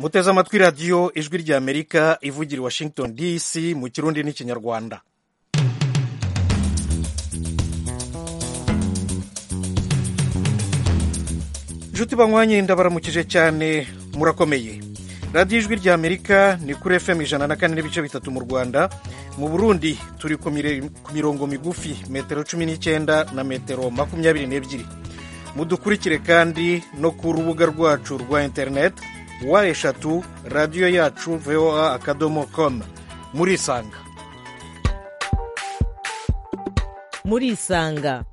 muteze amatwi radiyo ijwi ry'amerika ivugira i washington dc mu kirundi n'ikinyarwanda inshuti banywanye ndabaramukije cyane murakomeye radiyo ijwi ry'amerika ni kuri fm ijana na kane n'ibice bitatu mu rwanda mu burundi turi ku mirongo migufi metero cumi n'icyenda na metero makumyabiri n'ebyiri mudukurikire kandi no ku rubuga rwacu rwa interineti wa eshatu radiyo yacu voa akadomo komu murisanga murisanga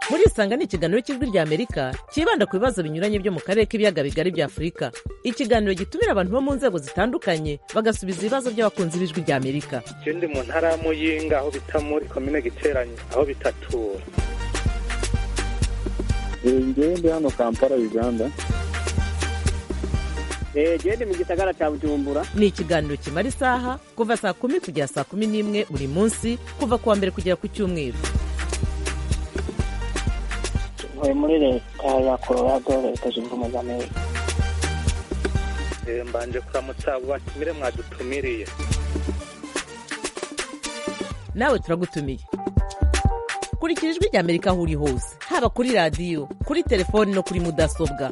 murisanga ni ikiganiro cy'ijwi ry'amerika cyibanda ku bibazo binyuranye byo mu karere k'ibiyaga bigari bya afurika ikiganiro gitumira abantu bo mu nzego zitandukanye bagasubiza ibibazo by'abakunzi b'ijwi ry'amerika ikindi mu ntara ya muyinga aho bita muri komine giteranye aho bitatura ngende hano kampala uganda gende mu gisagara cya bujumbura ni ikiganiro kimara isaha kuva saa kumi kugera saa kumi n'imwe buri munsi kuva ku wa mbere kugera ku cyumweru ntuye muri leta ya colorado leta zunze ubumwe za amerika mbanje kuramutsa batumire mwadutumiriye nawe turagutumiye kurikira ijwi ry'amerika aho uri hose haba kuri radiyo kuri telefoni no kuri mudasobwa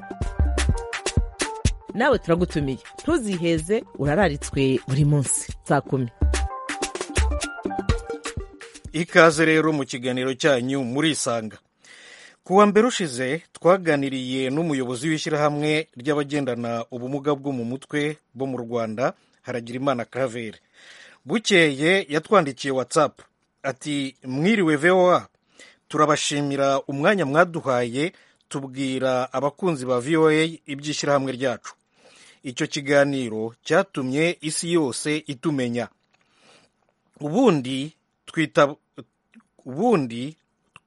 nawe turagutumiye ntuziheze urararitswe buri munsi saa kumi ikaze rero mu kiganiro cyanyu murisanga ku wa mbere ushize twaganiriye n'umuyobozi w'ishyirahamwe ry'abagendana ubumuga bwo mu mutwe bo mu rwanda haragirimana karaveri bukeye yatwandikiye watsapu ati mwiriwe voa turabashimira umwanya mwaduhaye tubwira abakunzi ba voa iby'ishyirahamwe ryacu icyo kiganiro cyatumye isi yose itumenya ubundi twita ubundi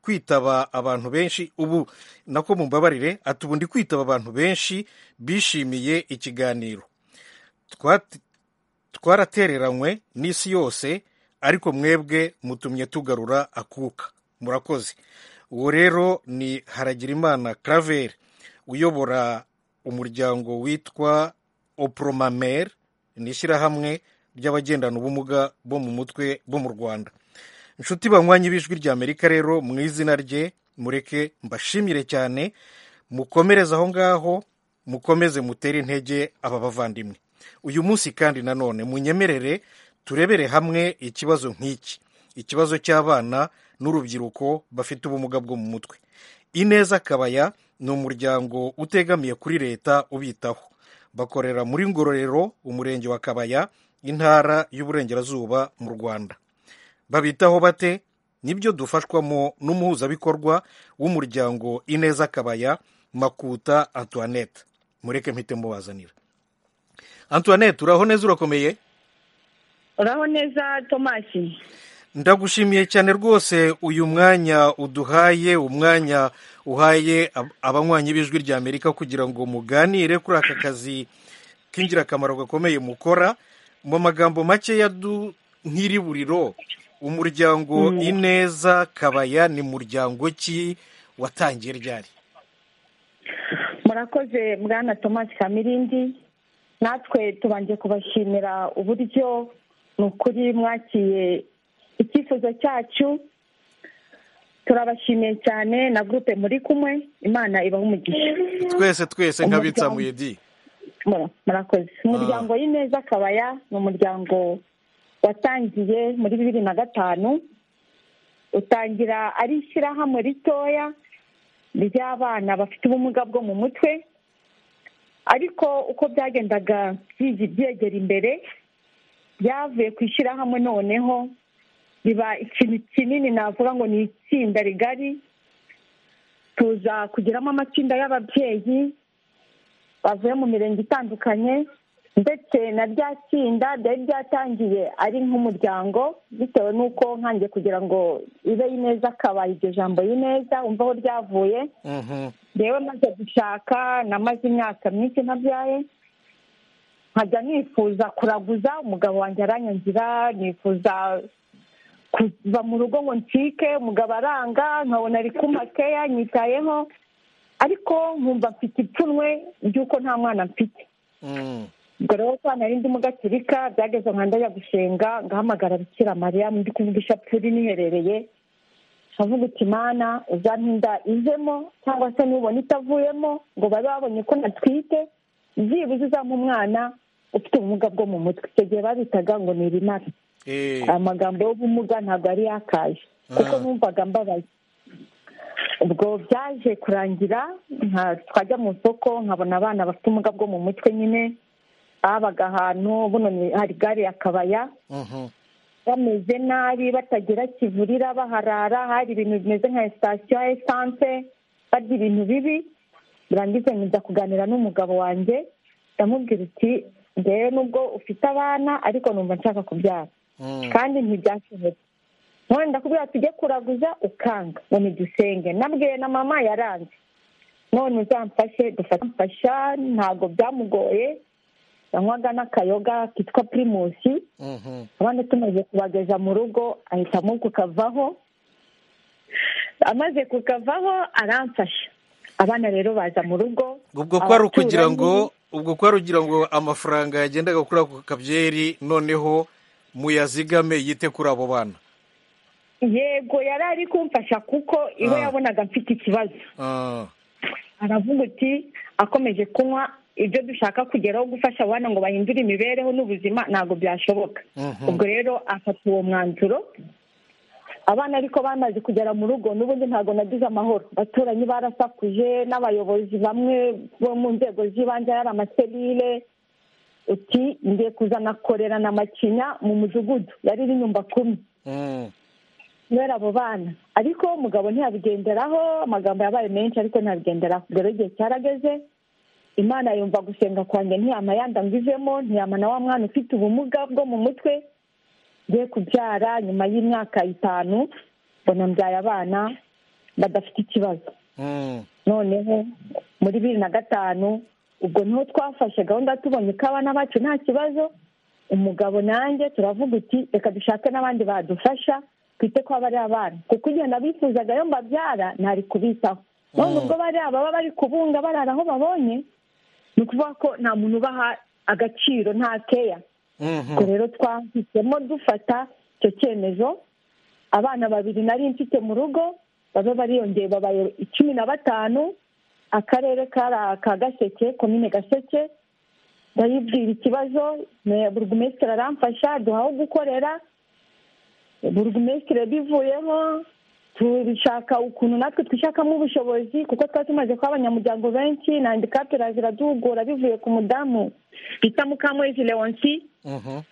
kwitaba abantu benshi ubu nako mumbabarire ati ubu ndi kwitaba abantu benshi bishimiye ikiganiro twaratereranywe n'isi yose ariko mwebwe mutumye tugarura akuka murakoze uwo rero ni haragirimana karaveri uyobora umuryango witwa opromamere ni ishyirahamwe ry'abagendana ubumuga bo mu mutwe bo mu rwanda inshuti banywanyi b'ijwi ry'amerika rero mu izina rye mureke mbashimire cyane mukomereze aho ngaho mukomeze mutere intege aba bavandimwe uyu munsi kandi nanone munyemerere turebere hamwe ikibazo nk'iki ikibazo cy'abana n'urubyiruko bafite ubumuga bwo mu mutwe ineza kabaya ni umuryango utegamiye kuri leta ubitaho bakorera muri ngororero umurenge wa kabaya intara y'uburengerazuba mu rwanda babitaho bate nibyo dufashwamo n'umuhuzabikorwa w'umuryango ineza kabaya makuta antoinette mureke mpite mubazanira antoinette uraho neza urakomeye uraho neza tomasi ndagushimiye cyane rwose uyu mwanya uduhaye umwanya uhaye abanywanyi b'ijwi ry'amerika kugira ngo muganire kuri aka kazi k'ingirakamaro gakomeye mukora mu magambo make ya nk'iriburiro umuryango ineza kabaya ni muryango ki watangiye ryari murakoze bwana tomasi kamirindi natwe tubanje kubashimira uburyo ni ukuri mwakiye icyifuzo cyacu turabashimiye cyane na gurupe muri kumwe imana ibaha umugisha twese twese nk'abitsamuye di murakoze umuryango y'ineza kabaya ni umuryango watangiye muri bibiri na gatanu utangira ari ishyirahamwe ritoya ry'abana bafite ubumuga bwo mu mutwe ariko uko byagendaga byegera imbere byavuye ku ishyirahamwe noneho biba ikintu kinini navuga ngo ni itsinda rigari tuza kugiramo amatsinda y'ababyeyi bavuye mu mirenge itandukanye ndetse na rya tsinda ryari ryatangiye ari nk'umuryango bitewe n'uko nkange kugira ngo ibe ineza akabaye iryo jambo y'ineza wumva aho ryavuye rero maze gushaka namaze imyaka myinshi ntabyaye nkajya nifuza kuraguza umugabo wanjye aranyangira nifuza kuva mu rugo ngo ncike umugabo aranga nkabona ari keya nyitayeho ariko nkumva mfite ipfunwe ry'uko nta mwana mfite ubwo rero kwa nari ndi mu gaturika byageze nka ndajya gushinga ngahamagara bikira mariya mu by'ukuri ishapuri niherereye nkavuga uti mana uzampinda ivemo cyangwa se nubona itavuyemo ngo babe babonye ko natwite byibuze uzampa umwana ufite ubumuga bwo mu mutwe icyo gihe babitaga ngo ni ibimara amagambo y'ubumuga ntabwo yari yakaje kuko numvaga mbabaye ubwo byaje kurangira twajya mu isoko nkabona abana bafite ubumuga bwo mu mutwe nyine babaga ahantu buno hari gare ya kabaya bameze nabi batagira kivurira baharara hari ibintu bimeze nka sitasiyo ya esanse barya ibintu bibi birangiza nkiza kuganira n'umugabo wanjye ndamubwira uti ngewe nubwo ufite abana ariko numva nshaka kubyara kandi ntibyashobotse none ndakubwira tujye kuraguza ukanga ngo ntigisenge nabwiye na mama yaranze none uzamfashe dufasha ntabwo byamugoye yanywaga n'akayoga kitwa pirimusi abana tumaze kubageza mu rugo ahitamo kukavaho amaze kukavaho aramfasha abana rero baza mu rugo ubwo kwari ukugira ngo ubwo kwari ugira ngo amafaranga yagendaga kuri ako kabyeri noneho muyazigame yite kuri abo bana yego yari ari kumfasha kuko iwe yabonaga mfite ikibazo aravuga uti akomeje kunywa ibyo dushaka kugeraho gufasha abana ngo bahindure imibereho n'ubuzima ntabwo byashoboka ubwo rero afata uwo mwanzuro abana ariko bamaze kugera mu rugo n'ubundi ntabwo nagize amahoro abaturanyi barasakuje n'abayobozi bamwe bo mu nzego z'ibanze yari amaserire uti ngiye kuzana korera na macinya mu mudugudu yari iri nyumba kumi kubera abo bana ariko umugabo ntiyabigenderaho amagambo yabaye menshi ariko ntabigenderaho ubwo rero igihe cyarageze imana yumva gusenga kwanjye ntiyama yandangijemo ntiyama na wa mwana ufite ubumuga bwo mu mutwe ngiye kubyara nyuma y'imyaka itanu mbona mbyaye abana badafite ikibazo noneho muri bibiri na gatanu ubwo niho twafashe gahunda tubonye ko abana bacu nta kibazo umugabo nanjye turavuga uti reka dushake n'abandi badufasha twite ko bari abana kuko igihe nabifuzaga yo mbabyara ntari kubitaho none ubwo bari ababa bari kubunga barara aho babonye ni ukuvuga ko nta muntu ubaha agaciro nta keya ubwo rero twahisemo dufata icyo cyemezo abana babiri nari mfite mu rugo babe bariyongeye babaye cumi na batanu akarere kari aka gaseke komine gaseke ndayibwira ikibazo burugumesitiri aramfasha duhaho gukorera burugumesitiri bivuyeho turishaka ukuntu natwe twishakamo ubushobozi kuko twari tumaze kuba abanyamuryango benshi na handicapera ziraduhugura bivuye ku mudamu bita mukamwezi leonsi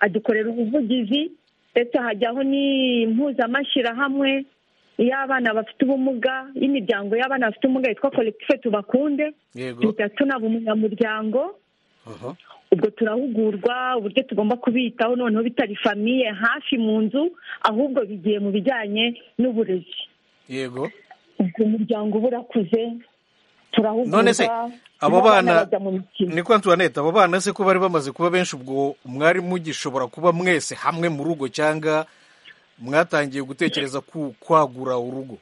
adukorera ubuvugizi ndetse hajyaho n'impuzamashyirahamwe y'abana bafite ubumuga y'imiryango y'abana bafite ubumuga yitwa kolekitife tubakunde duhita tunaba umunyamuryango ubwo turahugurwa uburyo tugomba kubitaho noneho bitari famiye hafi mu nzu ahubwo bigiye mu bijyanye n'uburezi yego ubwo umuryango uba urakuze turahugurwa none se abo bana ni kwa antoinette abo bana se ko bari bamaze kuba benshi ubwo mwari mugishobora kuba mwese hamwe mu rugo cyangwa mwatangiye gutekereza kwagura urugo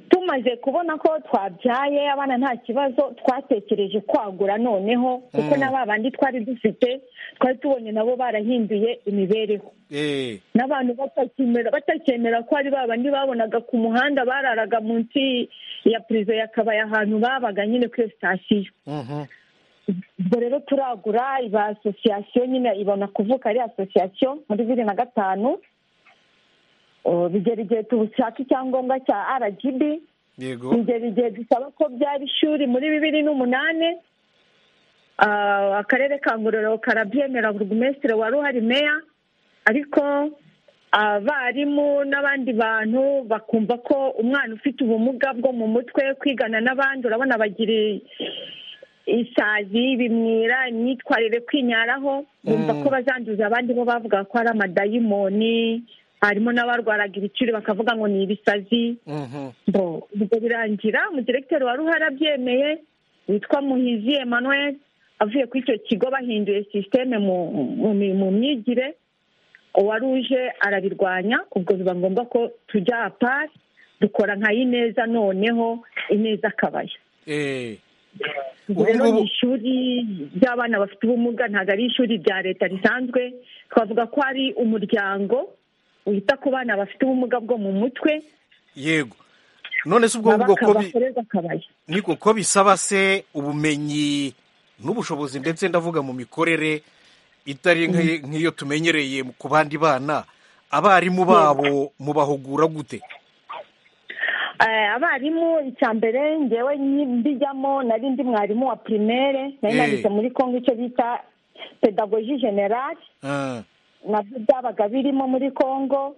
tumaze kubona ko twabyaye abana nta kibazo twatekereje kwagura noneho kuko na ba bandi twari dufite twari tubonye nabo barahinduye imibereho n'abantu batakemera ko ari ba bandi babonaga ku muhanda bararaga munsi ya purizo yakabaye ahantu babaga nyine kuri sitasiyo ubwo rero turagura iba asosiyasiyo nyine ibona kuvuka ari asosiyasiyo muri bibiri na gatanu bigera igihe dushaka icyangombwa cya rgb bigera igihe dusaba ko byaba ishuri muri bibiri n'umunani akarere ka ngororero karabyemera burugumesitiri wari uhari meya ariko abarimu n'abandi bantu bakumva ko umwana ufite ubumuga bwo mu mutwe kwigana n'abandi urabona bagira isazi bimwira imyitwarire kwinyaraho bumva ko bazanduza abandi bo bavuga ko ari amadayimoni harimo n'abarwaraga ibiciro bakavuga ngo ni ibisazi ubwo birangira umudiregiteri wari uhari abyemeye witwa muhizi Emmanuel avuye kuri icyo kigo bahinduye sisiteme mu myigire uwari uje arabirwanya ubwo biba ngombwa ko tujya apari dukora nka ineza noneho ineza akabaya ubwo rero ngubu- ni ishuri ry'abana bafite ubumuga ntabwo ari ishuri rya leta risanzwe twavuga ko ari umuryango wita ku bana bafite ubumuga bwo mu mutwe yego none se ubwo ngubwo ko bakaba bi- bakorerwa akabaya niko ko bisaba se ubumenyi n'ubushobozi ndetse ndavuga mu mikorere itari nk'i- nk'iyo tumenyereye mu- ku bandi bana abarimu babo mubahugura gute Eh, abarimu icya mbere ngewe nyi- mbijyamo nari ndi mwarimu wa primaire Eh. nari nanditse muri kongo icyo bita pedagogie generale Ah, nabyo byabaga birimo muri congo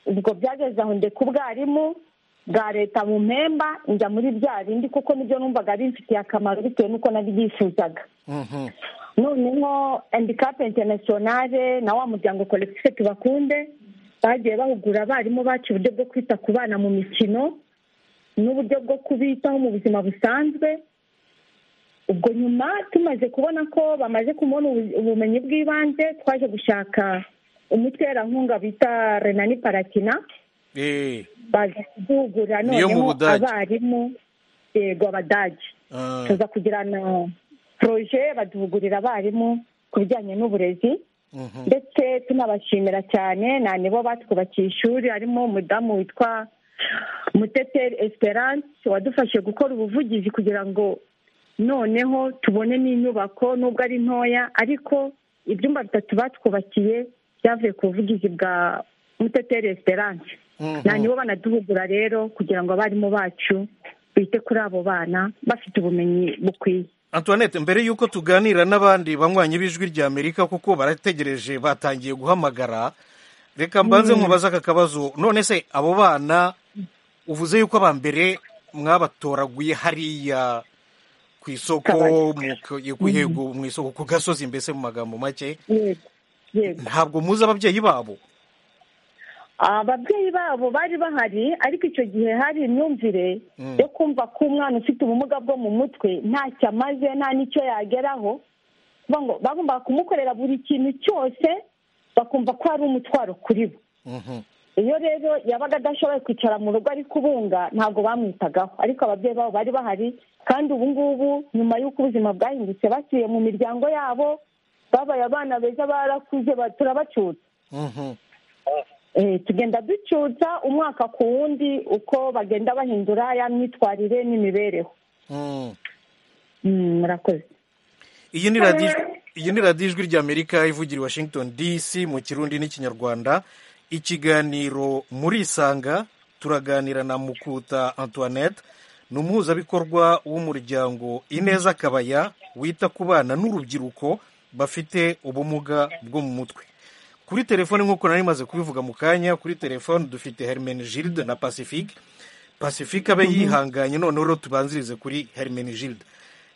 ubwo byageze aho ndeka ubwarimu bwa leta mu mpemba njya muri bya bindi kuko nibyo numvaga bimfitiye akamaro bitewe n'uko nabyifuzaga mhm, noneho handicap internationale na wa muryango collectif tubakunde bagiye bahugura abarimu bacu uburyo bwo kwita ku bana mu mikino n'uburyo bwo kubitaho mu buzima busanzwe ubwo nyuma tumaze kubona ko bamaze kubona ubu- ubumenyi bw'ibanze twaje gushaka umuterankunga bita renani parakina eh, baza kuduhugura Ni iyo mu noneho Budage. abarimu yego abadage ah, tuza kugirana poroje baduhugurira abarimu ku bijyanye n'uburezi mhm, ndetse tunabashimira cyane na nibo batwubakiye ishuri harimo umudamu witwa muteteri esperance wadufashije gukora ubuvugizi kugira ngo noneho tubone n'inyubako nubwo ari ntoya ariko ibyumba bitatu batwubakiye byavuye ku buvugizi bwa muteteri esperance mhm. na nibo banaduhugura rero kugira ngo abarimu bacu bite kuri abo bana bafite ubumenyi bukwiye antoinette mbere y'uko tuganira n'abandi banywanyi b'ijwi rya amerika kuko barategereje batangiye guhamagara reka mbanze nkubaze aka kabazo none se abo bana uvuze yuko abambere mwabatoraguye hariya ku isoko mu ku- yego, mu isoko ku gasozi mbese mu magambo make yego yego ntabwo muzi ababyeyi babo ababyeyi babo bari bahari ariko icyo gihe hari imyumvire Mm. yo kumva ko umwana ufite ubumuga bwo mu mutwe ntacyo amaze nta n'icyo yageraho Kuvuga ngo bagombaga kumukorera buri kintu cyose bakumva ko ari umutwaro kuri bo Mhm, iyo rero yabaga adashoboye kwicara mu rugo ari kubunga ntabwo bamwitagaho ariko ababyeyi babo bari bahari kandi ubu ngubu nyuma y'uko ubuzima bwahindutse basubiye mu miryango yabo babaye abana beza barakuze ba- turabacutsa mhm, Eh, tugenda ducyutsa umwaka ku wundi uko bagenda bahindura ya myitwarire n'imibereho mhm. Mm, murakoze iyi ni radiyo iyi ni radiyo ijwi rya amerika ivugira i washington dc mu kirundi n'ikinyarwanda ikiganiro muri isanga turaganira na mukuta antoinette ni umuhuzabikorwa w'umuryango ineza kabaya wita ku bana n'urubyiruko bafite ubumuga bwo mu mutwe kuri telefone nk'uko nari maze kubivuga mu kanya kuri telefone dufite hermene gilde na pacifique pacifique abe yihanganye noneho rero tubanzirize kuri hermene gilde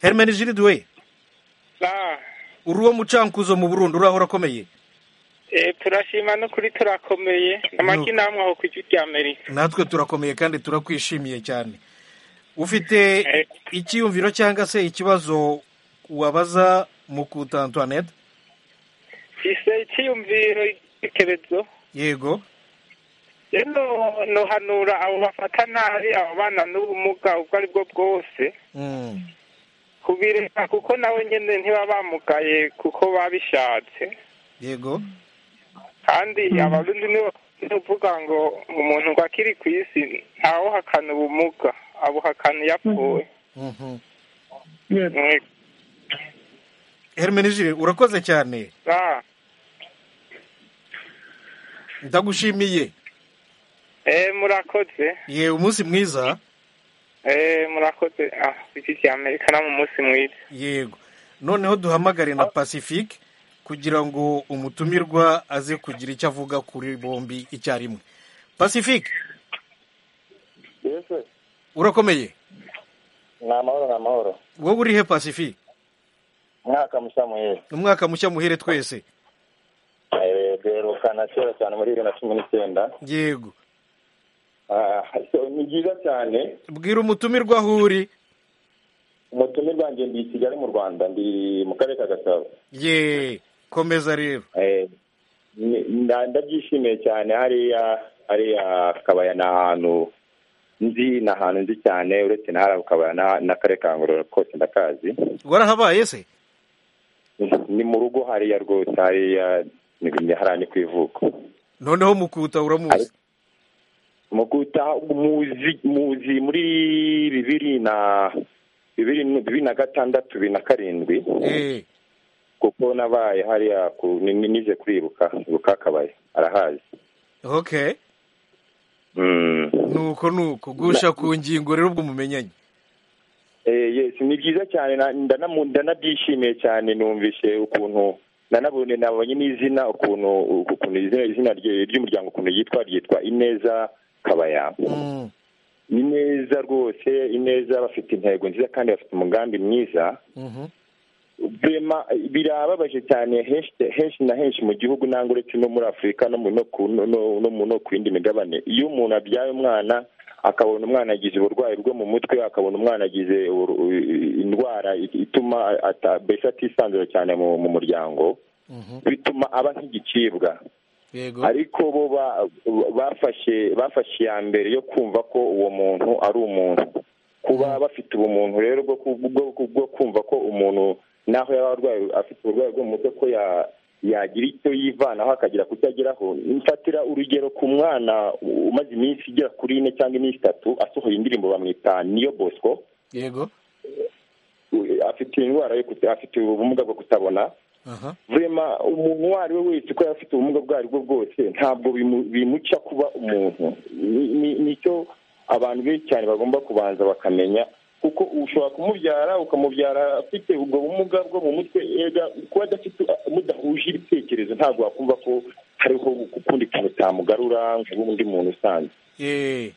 hermene gilde we Ah, uri uwo mucankuzo mu burundu uraho urakomeye eh, turashima n'ukuri turakomeye amagi namwe aho ku ijwi rya amerika natwe turakomeye kandi turakwishimiye cyane ufite Eh. icyiyumviro cyangwa se ikibazo wabaza mu kuta antoinette ise icyiyumviro igitekerezo yego rero nohanura abo bafata nabi abo bana n'ubumuga ubwo ari bwo bwose Mm, kubireka kuko nabo nyine ntiba bamugaye kuko babishatse yego kandi abarundi nibo bakunda kuvuga ngo umuntu ngo akiri ku isi ntawuhakana ubumuga abuhakana iyo apfuye Mhm. Mwe- hermenegile urakoze cyane ah, ndagushimiye eh, murakoze ye umunsi mwiza eh, murakoze ah iki cya amerika no mu munsi mwiza yego noneho duhamagare na pacifique kugira ngo umutumirwa aze kugira icyo avuga kuri bombi icyarimwe pacifique yese urakomeye ni amahoro ni amahoro wowe uri he pacifique mwaka musamuyeli umwaka mushya muhere twese duherukana kera cyane muri bibiri na cumi n'icyenda yego Ah, so, ni byiza cyane bwira umutumirwa aho uri umutumirwa bwanjye ndi i kigali mu rwanda ndi mu karere ka gasabo ye komeza rero Eh, ni- nda- ndabyishimiye cyane hariya hariya kabaya ni ahantu nzi ni ahantu nzi cyane uretse ntara ukaba n'akarere ka ngororero kose ndakazi warahabaye se ni mu rugo hariya rwose hariya ni hariya ni ku ivuko noneho mukuta uramuzi mu guta muzi muzi muri bibiri na bibiri bibiri na gatandatu bibiri na karindwi Eh, kuko nabaye hariya ku- ni- ni- nije kuribuka ibuka akabaye arahazi okay Mm. nuko nuko gusha ku ngingo rero ubwo mumenyanye Eh, yes ni byiza cyane na- ndanamu- ndanabyishimiye cyane numvise ukuntu nanabonye nabonye n'izina ukuntu ukuntu izina izina rye- ry'umuryango ukuntu yitwa ryitwa ineza kabaya Mm, ni neza rwose ineza bafite intego nziza kandi bafite umugambi mwiza mhm. Bema birababaje cyane henshi henshi na henshi mu gihugu nangwa uretse no muri afurika no mu no ku no- no- no mu- no ku yindi migabane iyo umuntu abyaye umwana akabona umwana agize uburwayi bwo mu mutwe akabona umwana agize uru- u- indwara ituma ata- mbese atisanzura cyane mu mu muryango bituma aba nk'igicibwa yego ariko bo ba- bafashe bafashe iya mbere yo kumva ko uwo muntu ari umuntu kuba bafite ubumuntu rero bwo ku- bwo- bwo kumva ko umuntu naho yaba arwaye afite uburwayi bwo mu mutwe ko ya- yagira icyo yivanaho akagira ku cyo ageraho mfatira urugero ku mwana umaze iminsi igera kuri ine cyangwa iminsi itatu asohoye indirimbo bamwita niyo bosco yego afite indwara yo kuta- afite ubumuga bwo kutabona aha vurema umuntu uwo ari we wese uko yaba afite ubumuga ubwo ari bwo bwose ntabwo bimu- bimuca kuba umuntu Ni- ni- nicyo abantu benshi cyane bagomba kubanza bakamenya kuko ushobora kumubyara ukamubyara afite ubwo bumuga bwo mu mutwe ega kuba adafite mudahuje ibitekerezo ntabwo wakumva ko hariho ukundi kuntu utamugarura nk'undi muntu usanzwe Eh,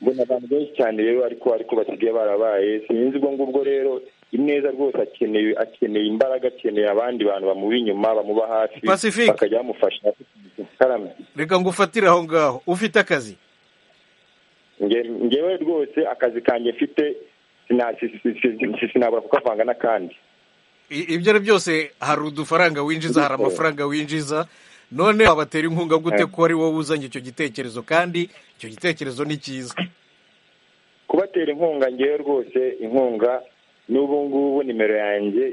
mbona abantu benshi cyane rero ariko ariko basigaye barabaye sinzi ubwo ngubwo rero ineza rwose akeneye akeneye imbaraga akeneye abandi bantu bamuri inyuma bamuba hafi Pacifique. bakajya bamufasha karame reka ngufatire aho ngaho ufite akazi Nge- ngewe rwose akazi kanjye mfite sina- si- si- si- si- sinabura kukavanga n'akandi I- ibyo ari byose hari udufaranga winjiza hari amafaranga winjiza none wabatera inkunga gute ko ari wowe uzanye icyo gitekerezo kandi icyo gitekerezo ni cyiza kubatera inkunga ngewe rwose inkunga n'ubu ngubu nimero yanjye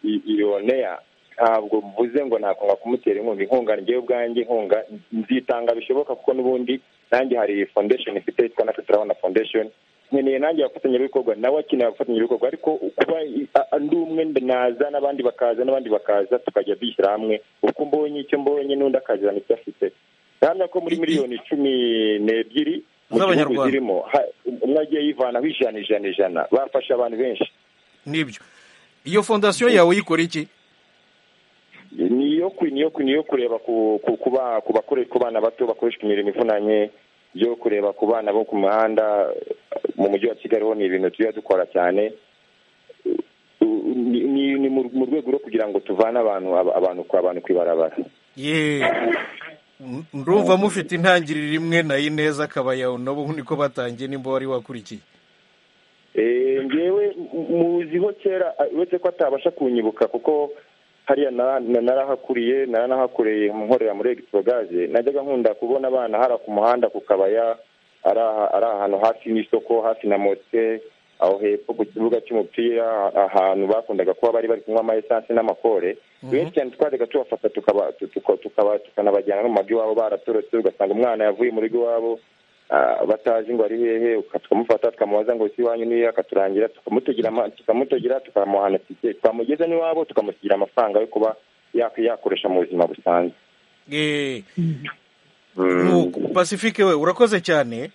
i- i- ironeya ntabwo mvuze ngo nakunga kumutera inkunga inkunga ngewe ubwanjye inkunga nzitanga bishoboka kuko n'ubundi nanjye hari foundation ifite yitwa natwe turabona foundation nkeneye nanjye abafatanyabikorwa nawe akeneye abafatanyabikorwa ariko kuba i- a- a- ndi umwe nda- naza n'abandi bakaza n'abandi bakaza tukajya dushyira hamwe uko mbonye icyo mbonye n'undi akazana icyo afite ndahamya ko muri miliyoni cumi n'ebyiri mu gihugu Z'Abanyarwanda. zirimo ha- umwe agiye yivanaho ijana ijana ijana bafasha abantu benshi nibyo iyo fondasiyo yawe uyikora iki ni iyo ku- ni iyo ku- ni iyo kureba ku ku- ku ba- ku bakore- ku bana bato bakoreshwa imirimo ivunanye yo kureba ku bana bo ku muhanda mu mujyi wa kigali ho ni ibintu tujya dukora cyane U- ni- ni ni mu mu rwego rwo kugira ngo tuvane abantu aba- abantu ku abantu ku ibarabara ye ndumva mufite intangiriro imwe na ineza akabayaho nabo niko batangiye nimba wari wakurikiye Eh, ngewe m- muziho kera a- uretse ko atabasha kunyibuka kuko hariya nara- na- narahakuriye naranahakoreye nkorera muri egitrogaze najyaga nkunda kubona abana hara ku muhanda ku kabaya ari aha- ari ahantu hafi n'isoko hafi na mote aho hepfo ku kibuga cy'umupira a- ahantu bakundaga kuba bari bari kunywa ama esanse n'amakore benshi cyane twajyaga tubafata tukaba- tu- tuka- tukaba- tukanabajyana no mu mago iwabo baratorotse ugasanga umwana yavuye mu rugo iwabo Ah, batazi ngo ari hehe uka- tukamufata tukamubaza ngo si iwanyu niyo akaturangira tukamutegera ama- tukamutegera tukamuhana tike twamugeza n'iwabo tukamusigira amafaranga yo kuba yak- yakoresha mu buzima busanzwe ye Mm. nuko pacifique we urakoze cyane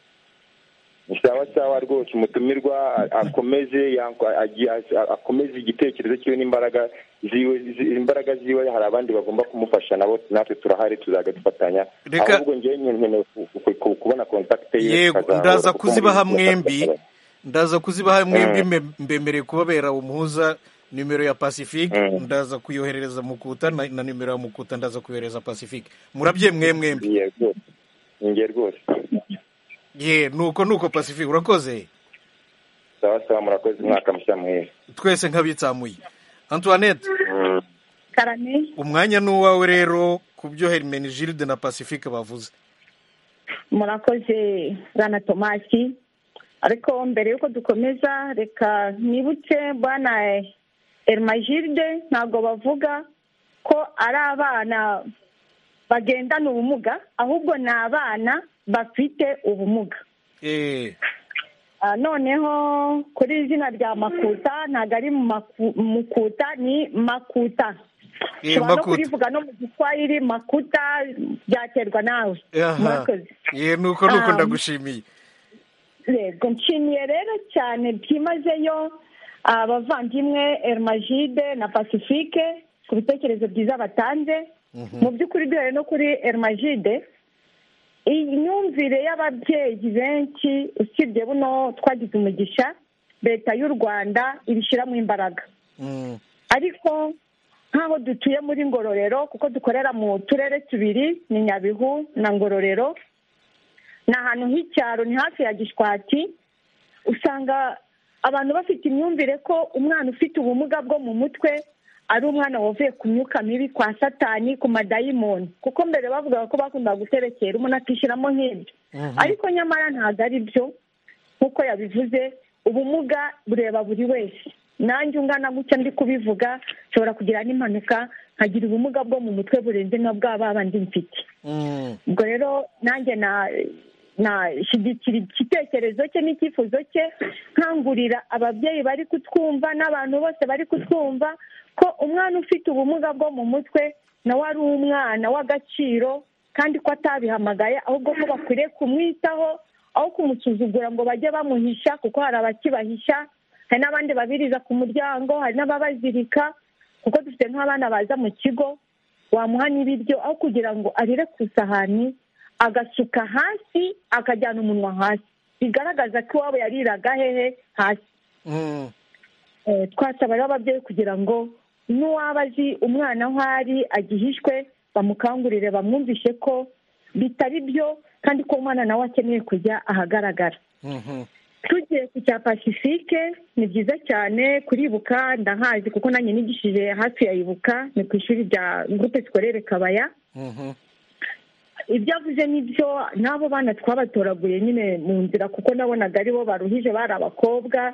ni sawa sawa rwose umutumirwa a- akomeze yank- a- agi- a- akomeze igitekerezo cyiwe n'imbaraga ziwe zi- imbaraga ziwe hari abandi bagomba kumufasha nabo natwe turahari tuzajya dufatanya Reka- ahubwo ngewe nkeneye ku- ku- ku- kubona kontakite ye yego tukazahura, ndaza kuko kuzibaha muri- mwembi ndaza kuzibaha mwembi Mm. mbe- mbemereye kubabera umuhuza nimero ya pacifique Mm. ndaza kuyoherereza mukuta na na nimero ya mukuta ndaza kuyohereza pacifique murabye mwe mwembi Ye rwose nge rwose ye nuko nuko pacifique urakoze sawa sawa murakoze umwaka mushya mwiza twese nk'abitsamuye antoinette karame umwanya ni uwawe rero ku byo hermene gilde na pacifique bavuze murakoze rana tomasi ariko mbere y'uko dukomeza reka nibutse bwana erimajiride ntabwo bavuga ko ari abana bagendana ubumuga ahubwo ni abana bafite ubumuga Eh, Ah, noneho kuri izina rya makuta ntabwo ari maku- mukuta ni makuta Eh, ushobora no makuta. kurivuga no mu giswahili makuta byaterwa nawe aha. murakoze ye nuko nuko Um, ndagushimiye yego nshimiye rero cyane byimazeyo abavandimwe erimajide na pacifique ku bitekerezo byiza batanze mu by'ukuri duhere no kuri erimajide imyumvire y'ababyeyi benshi usibye buno twagize umugisha leta y'u rwanda ibishyiramo imbaraga Mm, ariko nk'aho dutuye muri ngororero kuko dukorera mu turere tubiri ni nyabihu na ngororero ni ahantu h'icyaro ni hafi ya gishwati usanga abantu bafite imyumvire ko umwana ufite ubumuga bwo mu mutwe ari umwana wavuye ku myuka mibi kwa satani ku madayimoni kuko mbere bavugaga ko bakundaga guterekera umuntu akishyiramo nk'ibyo ariko nyamara ntabwo ari byo nk'uko yabivuze ubumuga bureba buri wese nanjye ungana gutya ndi kubivuga nshobora kugira n'impanuka nkagira ubumuga bwo mu mutwe burenze na bwa babandi mfite mm, ubwo rero nanjye na nashyigikira igitekerezo cye n'icyifuzo cye nkangurira ababyeyi bari kutwumva n'abantu bose bari kutwumva ko umwana ufite ubumuga bwo mu mutwe nawe ari umwana w'agaciro kandi ko atabihamagaye ahubwo ko bakwiriye kumwitaho aho kumusuzugura ngo bajye bamuhisha kuko hari abakibahisha hari n'abandi babiriza ku muryango hari n'ababazirika kuko dufite nk'abana baza mu kigo wamuha n'ibiryo aho kugira ngo arire ku isahani agasuka hasi akajyana umunwa hasi bigaragaza ko iwabo yariraga hehe hasi mm, Eh, twasaba rero ababyeyi kugira ngo n'uwaba azi umwana aho ari agihishwe bamukangurire bamwumvishe ko bitari byo kandi ko umwana nawe akeneye kujya ahagaragara mhm. tugiye ku cya pacifique ni byiza cyane kuribuka ndahazi kuko nanjye nigishije hafi ya ibuka ni ku ishuri rya groupe scolaire kabaya Mhm. ibyo avuze ni byo n'abo bana twabatoraguye nyine mu nzira kuko nabonaga ari bo baruhije bari abakobwa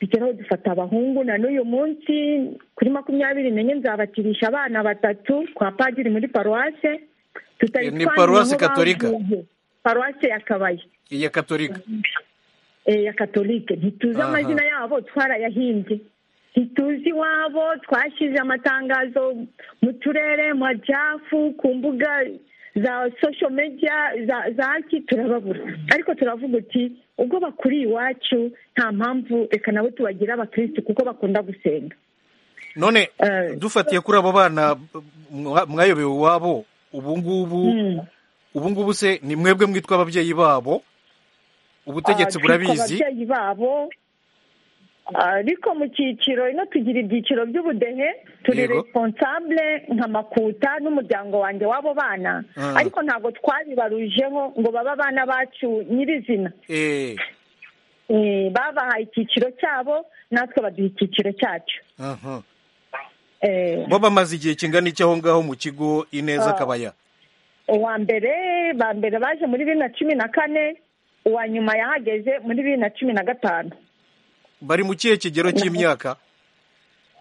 bigeraho dufata abahungu na n'uyu munsi kuri makumyabiri nenye nzabatirisha abana batatu kwa padiri muri paruwase tutari Eh, ni twamenye paruwasi aho gatolika? bavuye. paruwase ya kabaya iya katolika eh, ya katolike ntituzi Aha. amazina yabo twarayahimbye ntituzi iwabo twashyize amatangazo mu turere mu jafu ku mbuga za sosho media za zaki turababura ariko turavuga uti ubwo bakuriye iwacu nta mpamvu reka nabo tubagire abakirisitu kuko bakunda gusenga none Eh, dufatiye kuri abo bana mwa- mwayobewe iwabo ubu ngubu Mm. ubu ngubu se ni mwebwe mwitwa ababyeyi babo ubutegetsi Ah, twitwa burabizi ababyeyi babo ariko mu cyiciro ino tugira ibyiciro by'ubudehe turi Yego. responsable nka makuta n'umuryango wanjye w'abo bana Ah. ariko ntabwo twabibarujeho ngo babe abana bacu nyirizina Eh, Eh, babahaye icyiciro cyabo natwe baduha icyiciro cyacu aha. Eh, bo bamaze igihe kingana iki aho ngaho mu kigo ineza Ah. kabaya uwa mbere ba mbere baje muri bibiri na cumi na kane uwa nyuma yahageze muri bibiri na cumi na gatanu bari mu kihe kigero cy'imyaka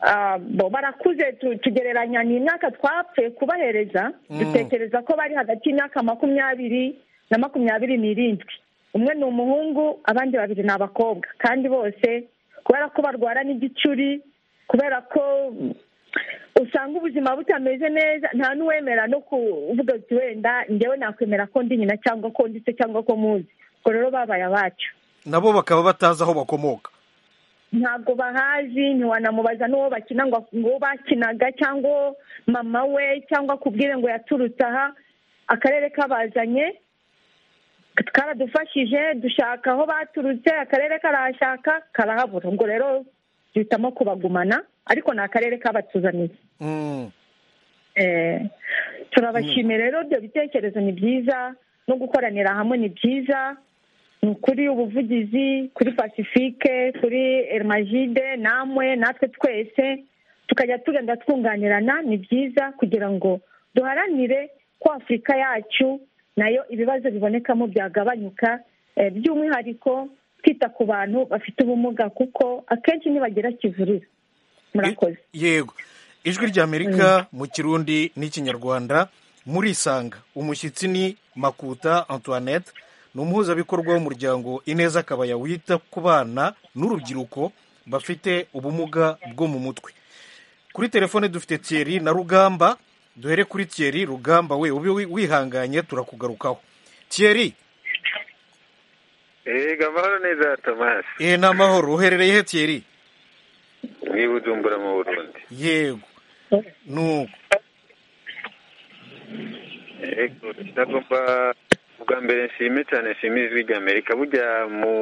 Ah, bo barakuze tu- tugereranya ni imyaka twapfuye kubahereza Mm. dutekereza ko bari hagati y'imyaka makumyabiri na makumyabiri n'irindwi umwe ni umuhungu abandi babiri ni abakobwa kandi bose kubera ko barwara n'igicuri kubera ko mm, usanga ubuzima butameze neza nta n'uwemera no kuvuga ati wenda njyewe nakwemera ko ndi nyina cyangwa ko ndi se cyangwa ko muzi ubwo rero babaye abacu nabo bakaba batazi aho bakomoka ntabwo bahazi ntiwanamubaza n'uwo bakina ngo ngo bakinaga cyangwa mama we cyangwa akubwire ngo yaturutse aha akarere kabazanye karadufashije dushaka aho baturutse akarere karahashaka karahabura ubwo rero duhitamo kubagumana ariko ni akarere kabatuzaniye Mm. Eh, turabashimira rero ibyo bitekerezo ni byiza no gukoranira hamwe ni byiza ni ukuri ubuvugizi kuri pacifique kuri erimajide namwe natwe twese tukajya tugenda twunganirana ni byiza kugira ngo duharanire ko afurika yacu nayo ibibazo bibonekamo byagabanyuka eh, by'umwihariko kwita ku bantu bafite ubumuga kuko akenshi ntibagira kivurira murakoze yego ijwi ry'amerika mu kirundi n'ikinyarwanda murisanga umushyitsi ni makuta antoinette ni umuhuzabikorwa w'umuryango ineza akabaya wita ku bana n'urubyiruko bafite ubumuga bwo mu mutwe kuri telefone dufite Thierry na rugamba duhere kuri Thierry rugamba we ube wi- wihanganye turakugarukaho Thierry yego amahoro neza tomasi eh, ni amahoro uherereye he Thierry ni bujumbura mu burundi yego nuko yego ndagomba ubwa mbere nshime cyane nshime ijwi rya amerika burya mu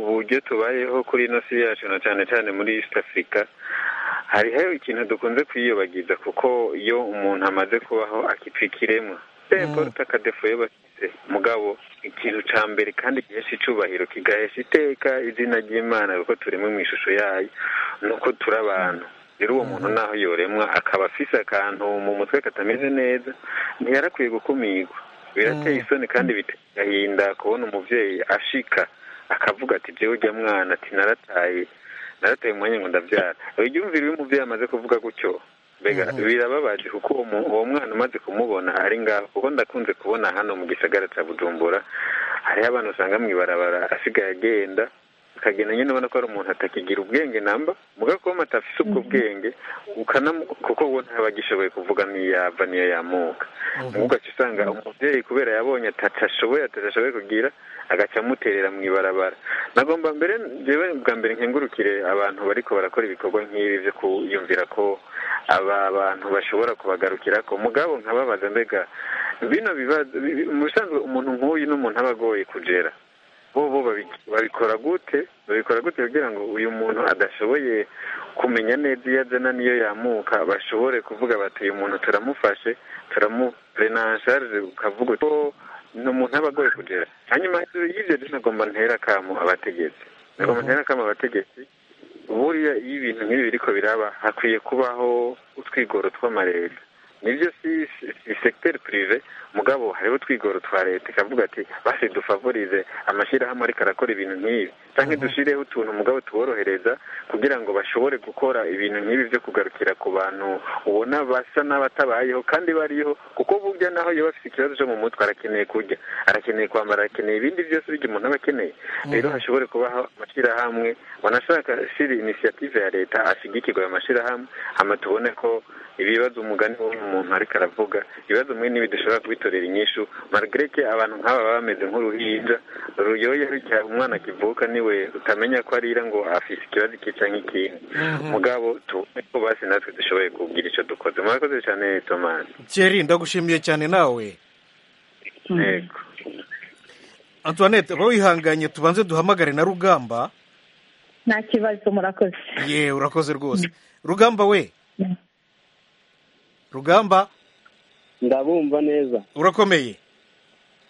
buryo tubayeho kuri ino si yacu na cyane cyane muri east africa hariho ikintu dukunze kwiyobagiza kuko iyo umuntu amaze kubaho akipfa ikiremwa seporuta akadefoye bafite mugabo ikintu cya mbere kandi gihesha icubahiro kigahesha iteka izina ry'imana kuko turimo mu ishusho yayo ni uko turi abantu rero uwo muntu naho yoremwa akaba afise akantu mu mutwe katameze neza ntiyarakwiye gukumirwa birateye isoni kandi biteye agahinda kubona umubyeyi ashika akavuga ati jyewe ujya mwana ati narataye narataye umwanya ngo ndabyara uryumvire iyo umubyeyi amaze kuvuga gutyo mbega birababaje kuko uwo mu- uwo mwana umaze kumubona ari ngaho kuko ndakunze kubona hano mu gisagara cya bujumbura hariho abantu usanga mu ibarabara asigaye agenda akagenda nyine ubona ko ari umuntu atakigira ubwenge namba muga kuba umuntu atafise ubwo bwenge ukanamu kuko uwo ntaba agishoboye kuvuga niyo yava niyo yamuka muga ugaca usanga umubyeyi kubera yabonye atashoboye atashoboye kugira agaca amuterera mu ibarabara nagomba mbere njyewe bwa mbere nkengurukire abantu bariko barakora ibikorwa nk'ibi byo kuyumvira ko aba bantu bashobora kubagarukira ko mugabo nkababaza mbega bino bibazo bi- bi- mu bisanzwe umuntu nk'uyu n'umuntu aba agoye kugera bo bo babi- babikora gute babikora gute kugira ngo uyu muntu adashoboye kumenya neza iyo azana n'iyo yamuka bashobore kuvuga bati uyu muntu turamufashe turamurenasharije ukavuga ko ni umuntu aba agoye kugera hanyuma y'ibyo rero nagomba ntera akamu abategetsi nagomba ntera akamu abategetsi buriya iyo ibintu nk'ibi biriko biraba hakwiye kubaho utwigoro tw'amareta nibyo si si segiteri purive mugabo hariho utwigoro twa leta ikavuga ati basi dufavorize amashyirahamwe ariko arakora ibintu nk'ibi cyangwa dushyireho utuntu mugabo tuborohereza kugira ngo bashobore gukora ibintu nk'ibi byo kugarukira ku bantu ubona basa n'abatabayeho kandi bariho kuko burya naho iyo bafite ikibazo cyo mu mutwe arakeneye kurya arakeneye kwambara arakeneye ibindi byose bijya umuntu aba akeneye rero hashobore kubaho amashyirahamwe banashaka shira inisiyative ya leta ashigikirwa ayo mashyirahamwe hama tubone ko ibibazo umugani w'umuntu ariko aravuga ibibazo mwe n'ibi dushobora kubitorera inyishu margareke abantu nk'aba baba bameze nk'uruhinja ruyoye rutya umwana akivuka niwe utamenya ko arira ngo afise ikibazo iki canke ikindi mugabo tubone ko basi natwe dushoboye kubwira ico dukoze murakoze cane tomasi Thierry ndagushimiye cyane nawe yego Antoinette aba wihanganye tubanze duhamagare na rugamba nta kibazo murakoze yewe urakoze rwose rugamba we rugamba ndabumva neza urakomeye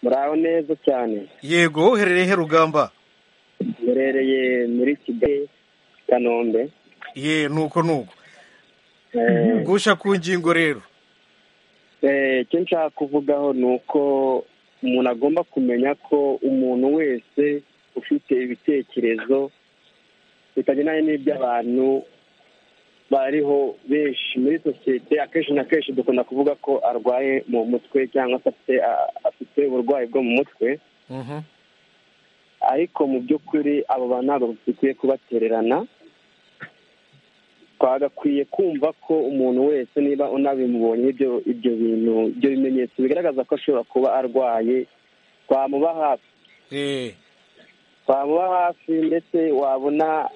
muraho neza cyane yego woherereye he rugamba murereye muri kigali kanombe ye nuko nuko Eh, gusha ku ngingo rero eh, icyo nshaka kuvugaho ni uko umuntu agomba kumenya ko umuntu wese ufite ibitekerezo bitagendanye n'iby'abantu bariho benshi muri sosiyete akenshi na kenshi dukunda kuvuga ko arwaye mu mutwe cyangwa se afite a- afite uburwayi bwo mu mutwe Mhm. ariko mu by'ukuri abo bantu ntabwo dukwiye kubatererana twagakwiye kumva ko umuntu wese niba unabimubonye ibyo ibyo bintu ibyo bimenyetso bigaragaza ko ashobora kuba arwaye twamuba hafi Eh, twamuba hafi ndetse wabona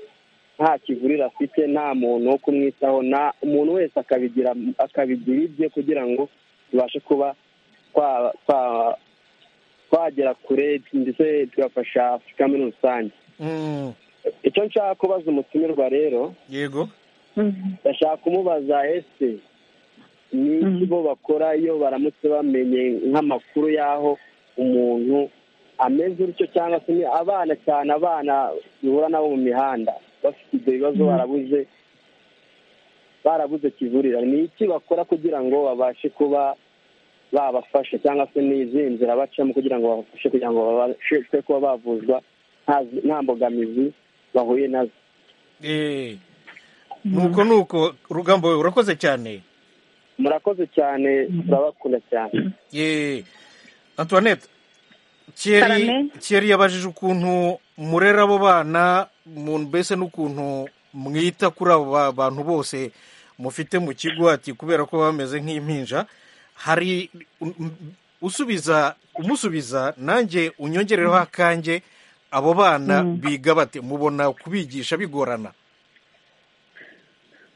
nta kivurira afite nta muntu wo kumwitaho nta umuntu wese akabigira akabigira ibye kugira ngo tubashe kuba twa- twa- twagera kure ndetse tugafasha afurika muri rusange mm, icyo nshaka kubaza umutumirwa rero yego ndashaka kumubaza ese ni iki bo bakora iyo baramutse bamenye nk'amakuru y'aho umuntu ameze gutyo cyangwa se ni abana cyane abana duhura nabo mu mihanda bafite ibyo bibazo barabuze barabuze kivurira ni iki bakora kugira ngo babashe kuba babafasha cyangwa se ni izindi nzira bacamo kugira ngo babafashe kugira ngo babashe kuba bavuzwa nta mbogamizi bahuye nazo Eh, nuko nuko rugambo we urakoze cyane murakoze cyane turabakunda cyane Eh, antoinette thierry Salame. thierry yabajije ukuntu murera abo bana mu- mbese n'ukuntu mwita kuri abo ba- bantu bose mufite mu kigo ati kubera ko bameze nk'impinja hari um, um, usubiza umusubiza nanjye unyongereho akanjye abo bana biga bate mubona kubigisha bigorana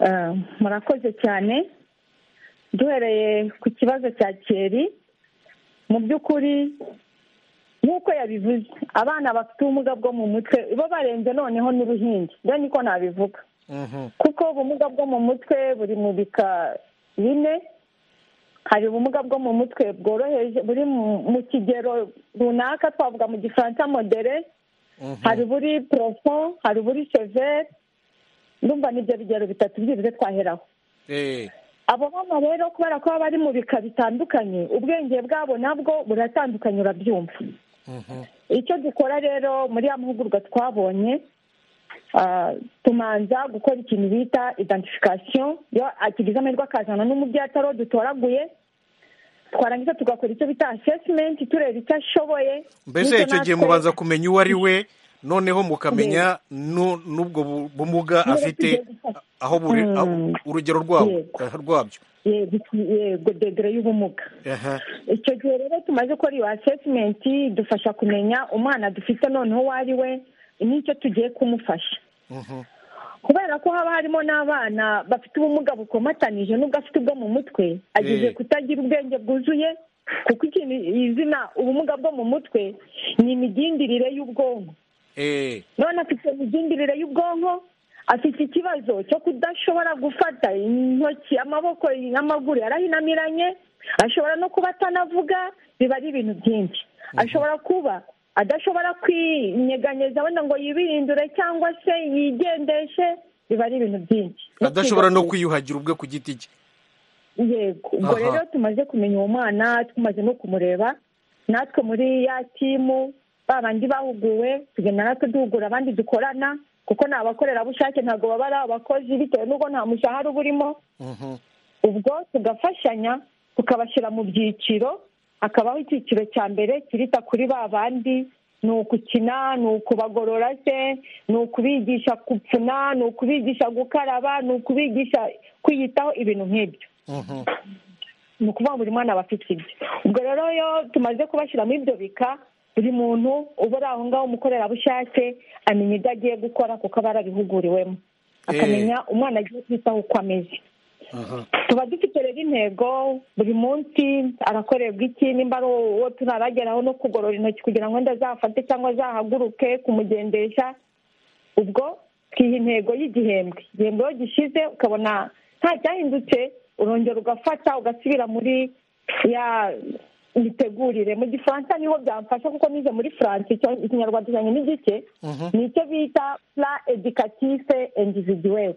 Eh, murakoze cyane duhereye ku kibazo cya keri mu by'ukuri nk'uko yabivuze abana bafite ubumuga bwo mu mutwe bo barenze noneho n'uruhinja rero niko nabivuga Mhm. kuko ubumuga bwo mu mutwe buri mu bika bine hari ubumuga bwo mu mutwe bworoheje buri mu- mu kigero runaka twavuga mu gifaransa modere Mhm. hari uburi profond hari uburi severe ndumva n'ibyo bigero bitatu byibuze twaheraho Eh, abo bana rero kubera ko baba bari mu bika bitandukanye ubwenge bwabo nabwo buratandukanye urabyumva mhm. icyo dukora rero muri ya mahugurwa twabonye ah, tumanza gukora ikintu bita identification iyo akigize amahirwe akazana n'umubyeyi atari uwo dutoraguye twarangiza tugakora icyo bita assessment tureba icyo ashoboye mbese n'icyo icyo gihe natwe- mubanza kumenya uwo ari we noneho mukamenya nu- n'ubwo bu- bumuga Niba afite tugiye gufata. aho buri Mm. aho- urugero rwabo Yego. eh, rwabyo yego yego degere y'ubumuga Aha. icyo gihe rero tumaze gukora iyo assessment idufasha kumenya umwana dufite noneho uwo ari we n'icyo tugiye kumufasha Mhm. kubera ko haba harimo n'abana bafite ubumuga bukomatanije n'ubwo afite ubwo mu mutwe ageze Eh. kutagira ubwenge bwuzuye kuko ikintu izina ubumuga bwo mu mutwe ni imigindire y'ubwonko Eh, none afite imigindire y'ubwonko afite ikibazo cyo kudashobora gufata intoki amaboko n'amaguru yarahinamiranye ashobora no kuba atanavuga biba ari ibintu byinshi ashobora kuba adashobora kwinyeganyeza wenda ngo yibirindure cyangwa se yigendeshe biba ari ibintu byinshi adashobora no kwiga- kwiyuhagira ubwe ku giti cye yego ubwo Aha. rero tumaze kumenya uwo mwana tumaze no kumureba natwe muri ya timu ba bandi bahuguwe tugenda natwe duhugura abandi dukorana kuko ni abakorerabushake ntabwo baba ari abakozi bitewe n'ubwo nta mushahara uba urimo Mhm. ubwo tugafashanya tukabashyira mu byiciro hakabaho icyiciro cya mbere kirita kuri ba bandi ni ukukina ni ukubagorora se ni ukubigisha gupfuna ni ukubigisha gukaraba ni ukubigisha kwiyitaho ibintu nk'ibyo Mhm. ni ukuvuga ngo buri mwana aba afite ibye ubwo rero iyo tumaze kubashyira muri ibyo bika buri muntu uba uri aho ngaho umukorerabushake amenya ibyo agiye gukora kuko aba yarabihuguriwemo akamenya umwana agiye kwitaho uko ameze Aha. tuba dufite rero intego buri munsi arakorerwa iki nimba ari uwo turarageraho no kugorora intoki kugira ngo wenda azafate cyangwa azahaguruke kumugendesha ubwo twiha intego y'igihembwe igihembwe iyo gishize ukabona nta cyahindutse urongera ugafata ugasubira muri ya mitegurire mu gifaransa niho byamfasha kuko nize muri france icyo- ikinyarwanda cyanjye ni gike Mhm. ni icyo bita pla educative individuelle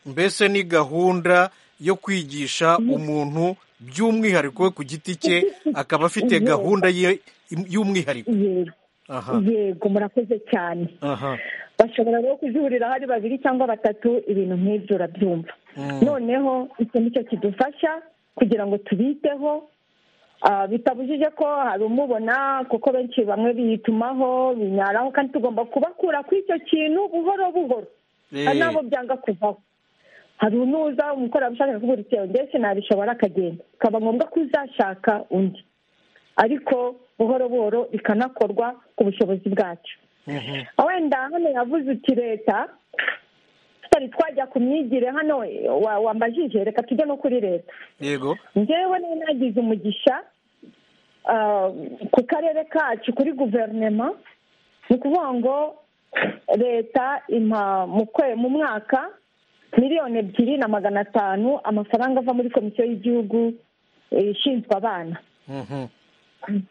mbese ni gahunda yo kwigisha umuntu by'umwihariko we ku giti cye akaba afite Yego. gahunda ye im- y'umwihariko yego aha yego murakoze cyane aha bashobora rero kuzihurira hari babiri cyangwa batatu ibintu nk'ibyo urabyumva Mm. noneho icyo nicyo kidufasha kugira ngo tubiteho Ah, bitabujije ko hari umubona kuko benshi bamwe biyitumaho binyaraho kandi tugomba kubakura kuri icyo kintu buhoro buhoro Eh. hari n'abo byanga kuvaho hari unuza umukorerabushake akubwira icyo ndetse nabishobora akagenda bikaba ngombwa ko uzashaka undi ariko buhoro buhoro bikanakorwa ku bushobozi bwacu Mhm. wenda hano yavuze uti leta tutari twajya ku myigire hano wa- wambajije reka tujye no kuri leta yego njyewe nari nagize umugisha ah, ku karere kacu kuri guverinema ni ukuvuga ngo leta impa mu kwe- mu mwaka miliyoni ebyiri na magana atanu amafaranga ava muri komisiyo y'igihugu eh, ishinzwe abana Mhm.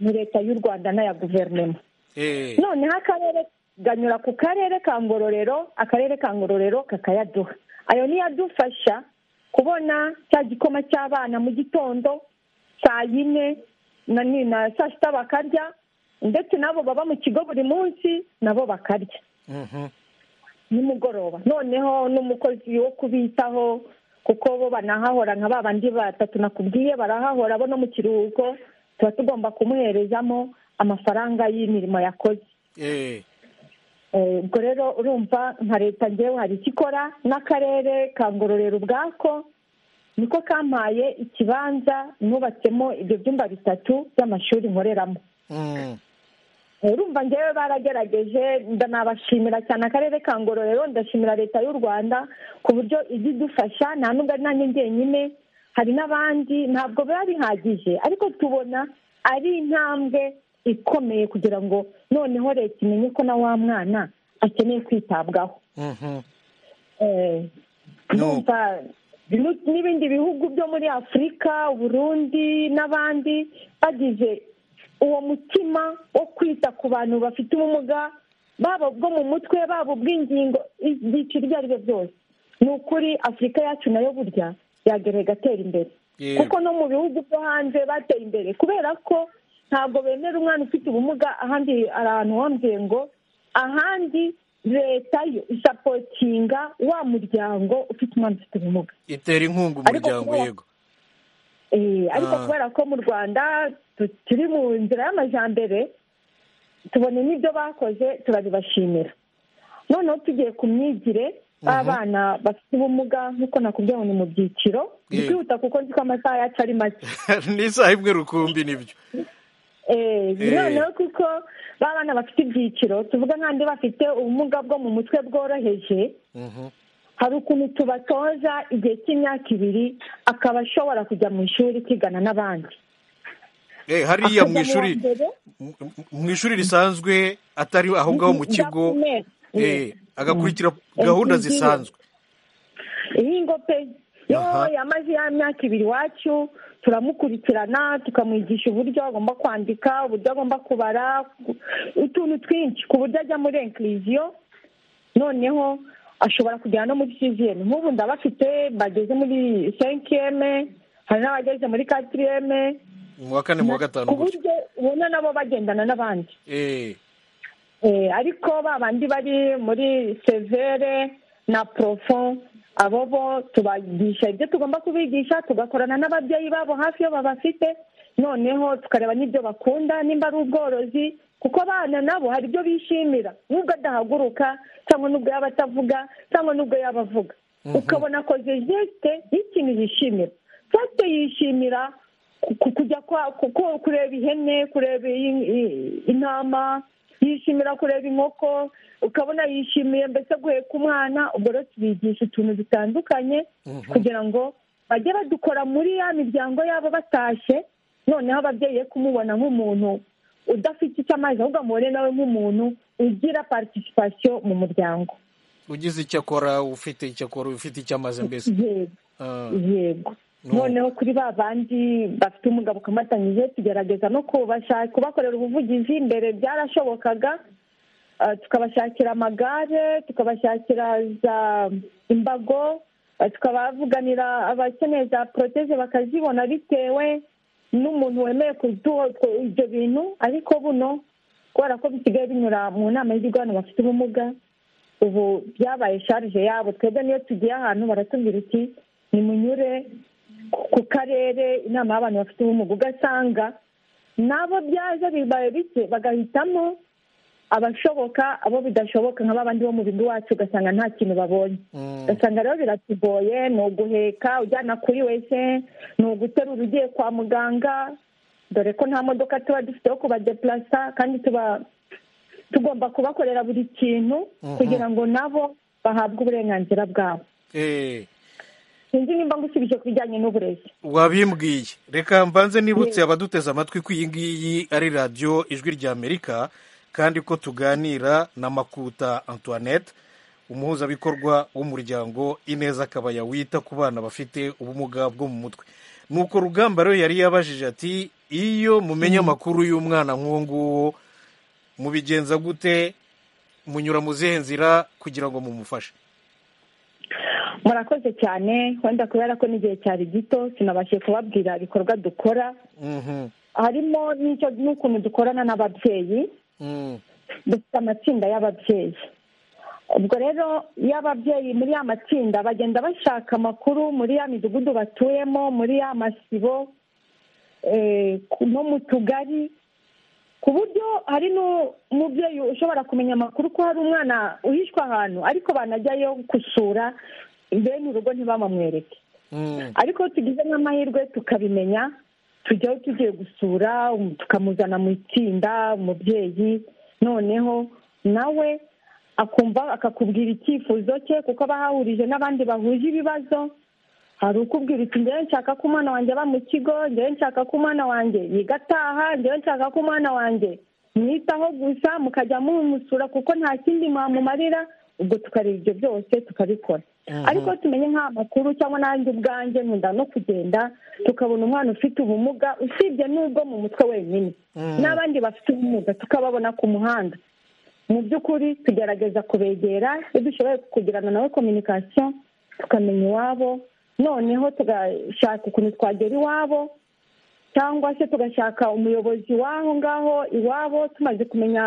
ni leta y'u rwanda n'aya guverinema Eh. noneho akarere ganyura ku karere ka ngororero akarere ka ngororero kakayaduha ayo niyo adufasha kubona cya gikoma cy'abana mu gitondo saa yine na ni na saa sita bakarya ndetse n'abo baba mu kigo buri munsi nabo bakarya nimugoroba noneho n'umukozi wo kubitaho kuko bo banahahora nka ba bandi batatu nakubwiye barahahora bo no mu kiruhuko tuba tugomba kumuherezamo amafaranga y'imirimo yakoze Eh, Eh, ubwo rero urumva nka leta ngewe hari icyo ikora n'akarere ka ngororero ubwako niko kampaye ikibanza nubatsemo ibyo byumba bitatu by'amashuri nkoreramo mm, urumva ngewe baragerageje ndanabashimira cyane akarere ka ngororero ndashimira leta y'u rwanda ku buryo ijya idufasha nta nubwo ari nanjye njyenyine hari n'abandi ntabwo biba bihagije ariko tubona ari intambwe ikomeye kugira ngo noneho leta imenye ko na wa mwana akeneye kwitabwaho mhm. Eh, No. ndumva nu- n'ibindi bihugu byo muri afurika uburundi n'abandi bagize uwo mutima wo kwita ku bantu bafite ubumuga baba ubwo mu mutwe baba ubw'ingingo ibyiciro ibyo ari byo byose ni ukuri afurika yacu nayo burya yagera igatera imbere Yego. kuko no mu bihugu byo hanze bateye imbere kubera ko ntabwo bemera umwana ufite ubumuga ahandi hari ahantu wambwiye ngo ahandi leta yo isapotinga wa muryango ufite umwana ufite ubumuga itera inkunga Ariko umuryango kubera- yego Eh, ariko Ah. kubera ko mu rwanda tu- turi mu nzira y'amajyambere tubona n'ibyo bakoze turabibashimira noneho tugiye ku myigire abana bafite ubumuga nk'uko nakubwiye ngo ni mu byiciro Yego. byihuta kuko nzi ko amasaha yacu ari make n'isaha imwe rukumbi nibyo Eh, Eh. noneho kuko ba bana bafite ibyiciro tuvuga nk'andi bafite ubumuga bwo mu mutwe bworoheje Mhm. hari ukuntu tubatoza igihe cy'imyaka ibiri akaba ashobora kujya mu ishuri kwigana n'abandi Eh, hariya mu Akajya mu wa ishuri mbere. m- m- mu ishuri risanzwe atari aho ngaho mu kigo Ndakomeye. eh, agakurikira Mm. gahunda NCD. zisanzwe ihingo pe yo Aha. yamaze ya myaka ibiri iwacu turamukurikirana tukamwigisha uburyo agomba kwandika uburyo agomba kubara ku- utuntu twinshi ku buryo ajya muri inkiriziyo noneho ashobora kugera no muri siziyeme nk'ubu ndabafite bageze muri senkiyeme hari n'abageze muri katiriyeme mu wa kane mu wa gatanu ku gutyo buryo ubona nabo bagendana n'abandi Eh, Eh, ariko ba bandi bari muri severe na porofo abo bo tubagisha ibyo tugomba kubigisha tugakorana n'ababyeyi babo hafi iyo babafite noneho tukareba n'ibyo bakunda nimba ari ubworozi kuko abana nabo hari ibyo bishimira nubwo adahaguruka cyangwa nubwo yaba atavuga cyangwa nubwo yaba avuga ukabona akoze jesite y'ikintu yishimira jesite yishimira ku- ku- kujya kwa- ku- ku- kureba ihene kureba i- i- intama yishimira kureba inkoko ukabona yishimiye mbese guheka umwana ubwo rero tubigisha utuntu dutandukanye kugira ngo bajye badukora muri ya miryango yabo batashye noneho ababyeyi be kumubona nk'umuntu udafite icyo amazi ahubwo amubone nawe nk'umuntu ugira participation mu muryango ugize icyo akora ufite icyo akora ufite icyo amaze mbese yego Ah, yego No. noneho kuri ba bandi bafite ubumuga bukomatanyije tugerageza no kubasha- kubakorera ubuvugizi mbere byarashobokaga Ah, tukabashakira amagare tukabashakira za imbago ah, tukabavuganira abakeneye za poroteze bakazibona bitewe n'umuntu wemeye kuduha utwo- ibyo bintu ariko buno kubera ko bisigaye binyura mu nama y'ibigo abantu bafite ubumuga ubu byabaye sharije yabo twebwe niyo tugiye ahantu baratubwira iti nimunyure ku- ku karere inama y'abantu bafite ubumuga ugasanga nabo byaje bibaye bike bagahitamo abashoboka abo bidashoboka nka babandi bo mu bigo iwacu ugasanga nta kintu babonye Mm. ugasanga rero biratugoye ni uguheka ujyana kuri wese ni uguterura ugiye kwa muganga dore ko nta modoka tuba dufite yo kubadepurasa kandi tuba tugomba kubakorera buri kintu kugira ngo nabo bahabwe uburenganzira bwabo eh, sinzi nimba ngusubije ku bijyanye n'uburezi wabimbwiye reka mbanze nibutse abaduteze amatwi ko iyi ngiyi ari radiyo ijwi ry'amerika kandi ko tuganira na makuta antoinette umuhuzabikorwa w'umuryango ineza akabaya wita ku bana bafite ubumuga bwo mu mutwe nuko rugamba rero yari yabajije ati iyo mumenye amakuru y'umwana nk'uwo nguwo mubigenza gute munyura mu zihe nzira kugira ngo mumufashe murakoze cyane wenda kubera ko n'igihe cyari gito sinabashije kubabwira ibikorwa dukora Mhm. harimo n'icyo n'ukuntu dukorana n'ababyeyi dufite amatsinda y'ababyeyi ubwo rero iyo ababyeyi muri ya matsinda bagenda bashaka amakuru muri ya midugudu batuyemo muri ya masibo eh, ku- no mu tugari ku buryo hari n'umubyeyi ushobora kumenya amakuru ko hari umwana uhishwe ahantu ariko banajyayo gusura bene urugo ntibamamwereke ariko tugize nk'amahirwe tukabimenya tujyaho tugiye gusura um- tukamuzana mu itsinda umubyeyi noneho nawe akumva akakubwira icyifuzo cye kuko aba ahahurije n'abandi bahuje ibibazo hari ukubwira iti njyewe nshaka ko umwana wanjye aba mu kigo njyewe nshaka ko umwana wanjye yiga ataha njyewe nshaka ko umwana wanjye mwitaho gusa mukajya mumusura kuko nta kindi mwamumarira ubwo tukareba ibyo byose tukabikora ariko iyo tumenye nk'amakuru cyangwa nanjye ubwanjye nkunda no kugenda tukabona umwana ufite ubumuga usibye n'ubwo mu mutwe wenyine n'abandi bafite ubumuga tukababona ku muhanda mu by'ukuri tugerageza kubegera iyo dushoboye kugirana nawe kominikasiyo tukamenya iwabo noneho tugashaka ukuntu twagera iwabo cyangwa se tugashaka umuyobozi w'aho ngaho iwabo tumaze kumenya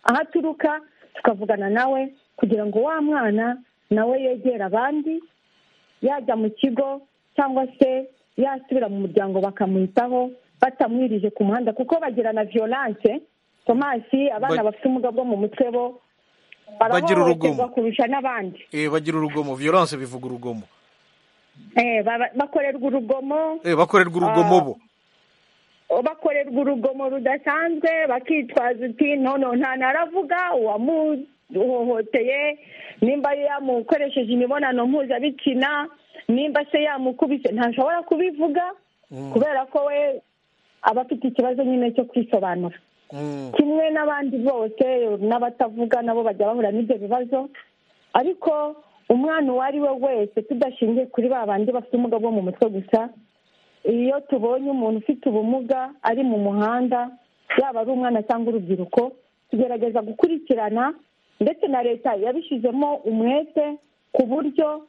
aho aturuka tukavugana nawe kugira ngo wa mwana nawe yegere abandi yajya mu kigo cyangwa se yasubira mu muryango bakamwitaho batamwirije ku muhanda kuko bagira na violence tomasi abana Ba- bafite ubumuga bwo mu mutwe bo Bagira urugomo. barahohoterwa kurusha n'abandi Eh, bagira urugomo violence bivuga urugomo Eh, baba- bakorerwa urugomo Eh, bakorerwa urugomo Ah. bo bakorerwa urugomo rudasanzwe bakitwaza uti nono nta naravuga uwamuhohoteye nimba yamukoresheje imibonano mpuzabitsina nimba se yamukubise ntashobora kubivuga kubera ko we aba afite ikibazo nyine cyo kwisobanura Mm. kimwe n'abandi bose n'abatavuga nabo bajya bahura n'ibyo bibazo ariko umwana uwo ari we wese tudashingiye kuri ba bandi bafite ubumuga bwo mu mutwe gusa iyo tubonye umuntu ufite ubumuga ari mu muhanda yaba ari umwana cyangwa urubyiruko tugerageza gukurikirana ndetse na leta yabishyizemo umwete ku buryo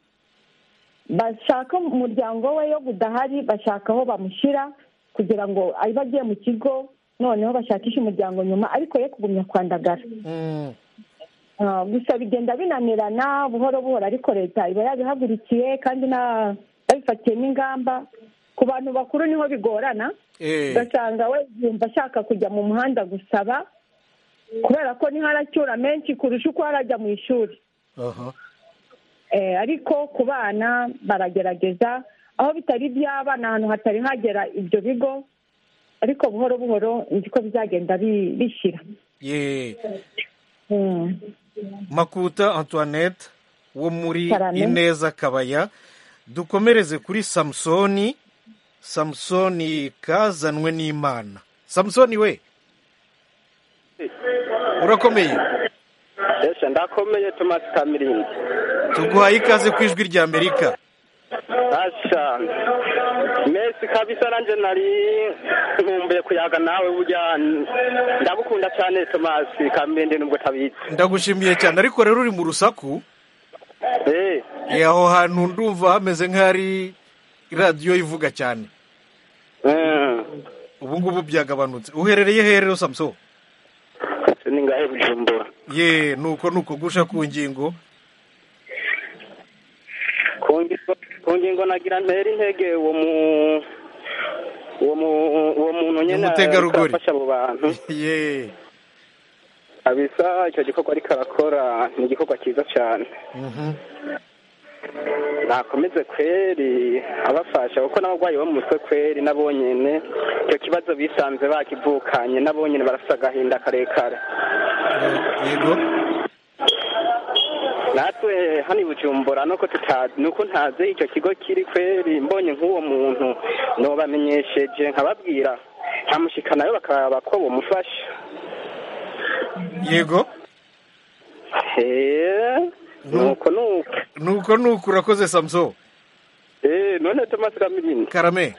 bashaka umuryango we yo budahari bashaka aho bamushyira kugira ngo abe agiye mu kigo noneho bashakishe umuryango nyuma ariko ye kugumya kwandagara Mm. Ah, gusa bigenda binanirana buhoro buhoro ariko leta iba yabihagurukiye kandi na- yabifatiyemo ingamba ku bantu bakuru niho bigorana Eh, ugasanga we yumva ashaka kujya mu muhanda gusaba kubera ko niho aracyura menshi kurusha uko arajya mu ishuri aha. Eh, ariko ku bana baragerageza aho bitari iby'aba ni ahantu hatari hagera ibyo bigo ariko buhoro buhoro nzi ko bizagenda bi- bishira Yeah. Mm. makuta antoinette wo muri Karame. ineza kabaya dukomereze kuri samusoni samusoni kazanwe n'imana samusoni we urakomeye ese ndakomeye tomasi kamirinzi tuguhaye ikaze ku ijwi rya amerika asha mesi kabisa nanjye nari nkumbuye kuyaga nawe burya ndabukunda cyane tomasi kamirinzi nubwo tabizi ndagushimiye cyane ariko rero uri mu rusaku eh eh, aho hantu ndumva hameze nk'ahari radiyo ivuga cyane mm. ubu ngubu byagabanutse uherereye he rero samusoni ni ngahe bujumbura ye nuko nuko gusha ku ngingo ku ngingo- ku ngingo nagira ntera intege uwo mu uwo mu uwo muntu nyine Umutegarugori. afasha abo bantu ye kabisa icyo gikorwa ariko arakora ni igikorwa cyiza cyane Mhm. nakomeze kweri abafasha kuko n'abarwayi bo mu mutwe kweri nabo nyine icyo kibazo bisanze bakivukanye nabo nyine barafite agahinda karekare yego natwe hano i bujumbura nuko tuta- nuko ntazi icyo kigo kiri kweri mbonye nk'uwo muntu nubamenyesheje nkababwira nkamushikanayo bakaba ko bumufasha yego Eh, nuko nuko nuko nuko urakoze samuso Eh, none tomasi kamirini karame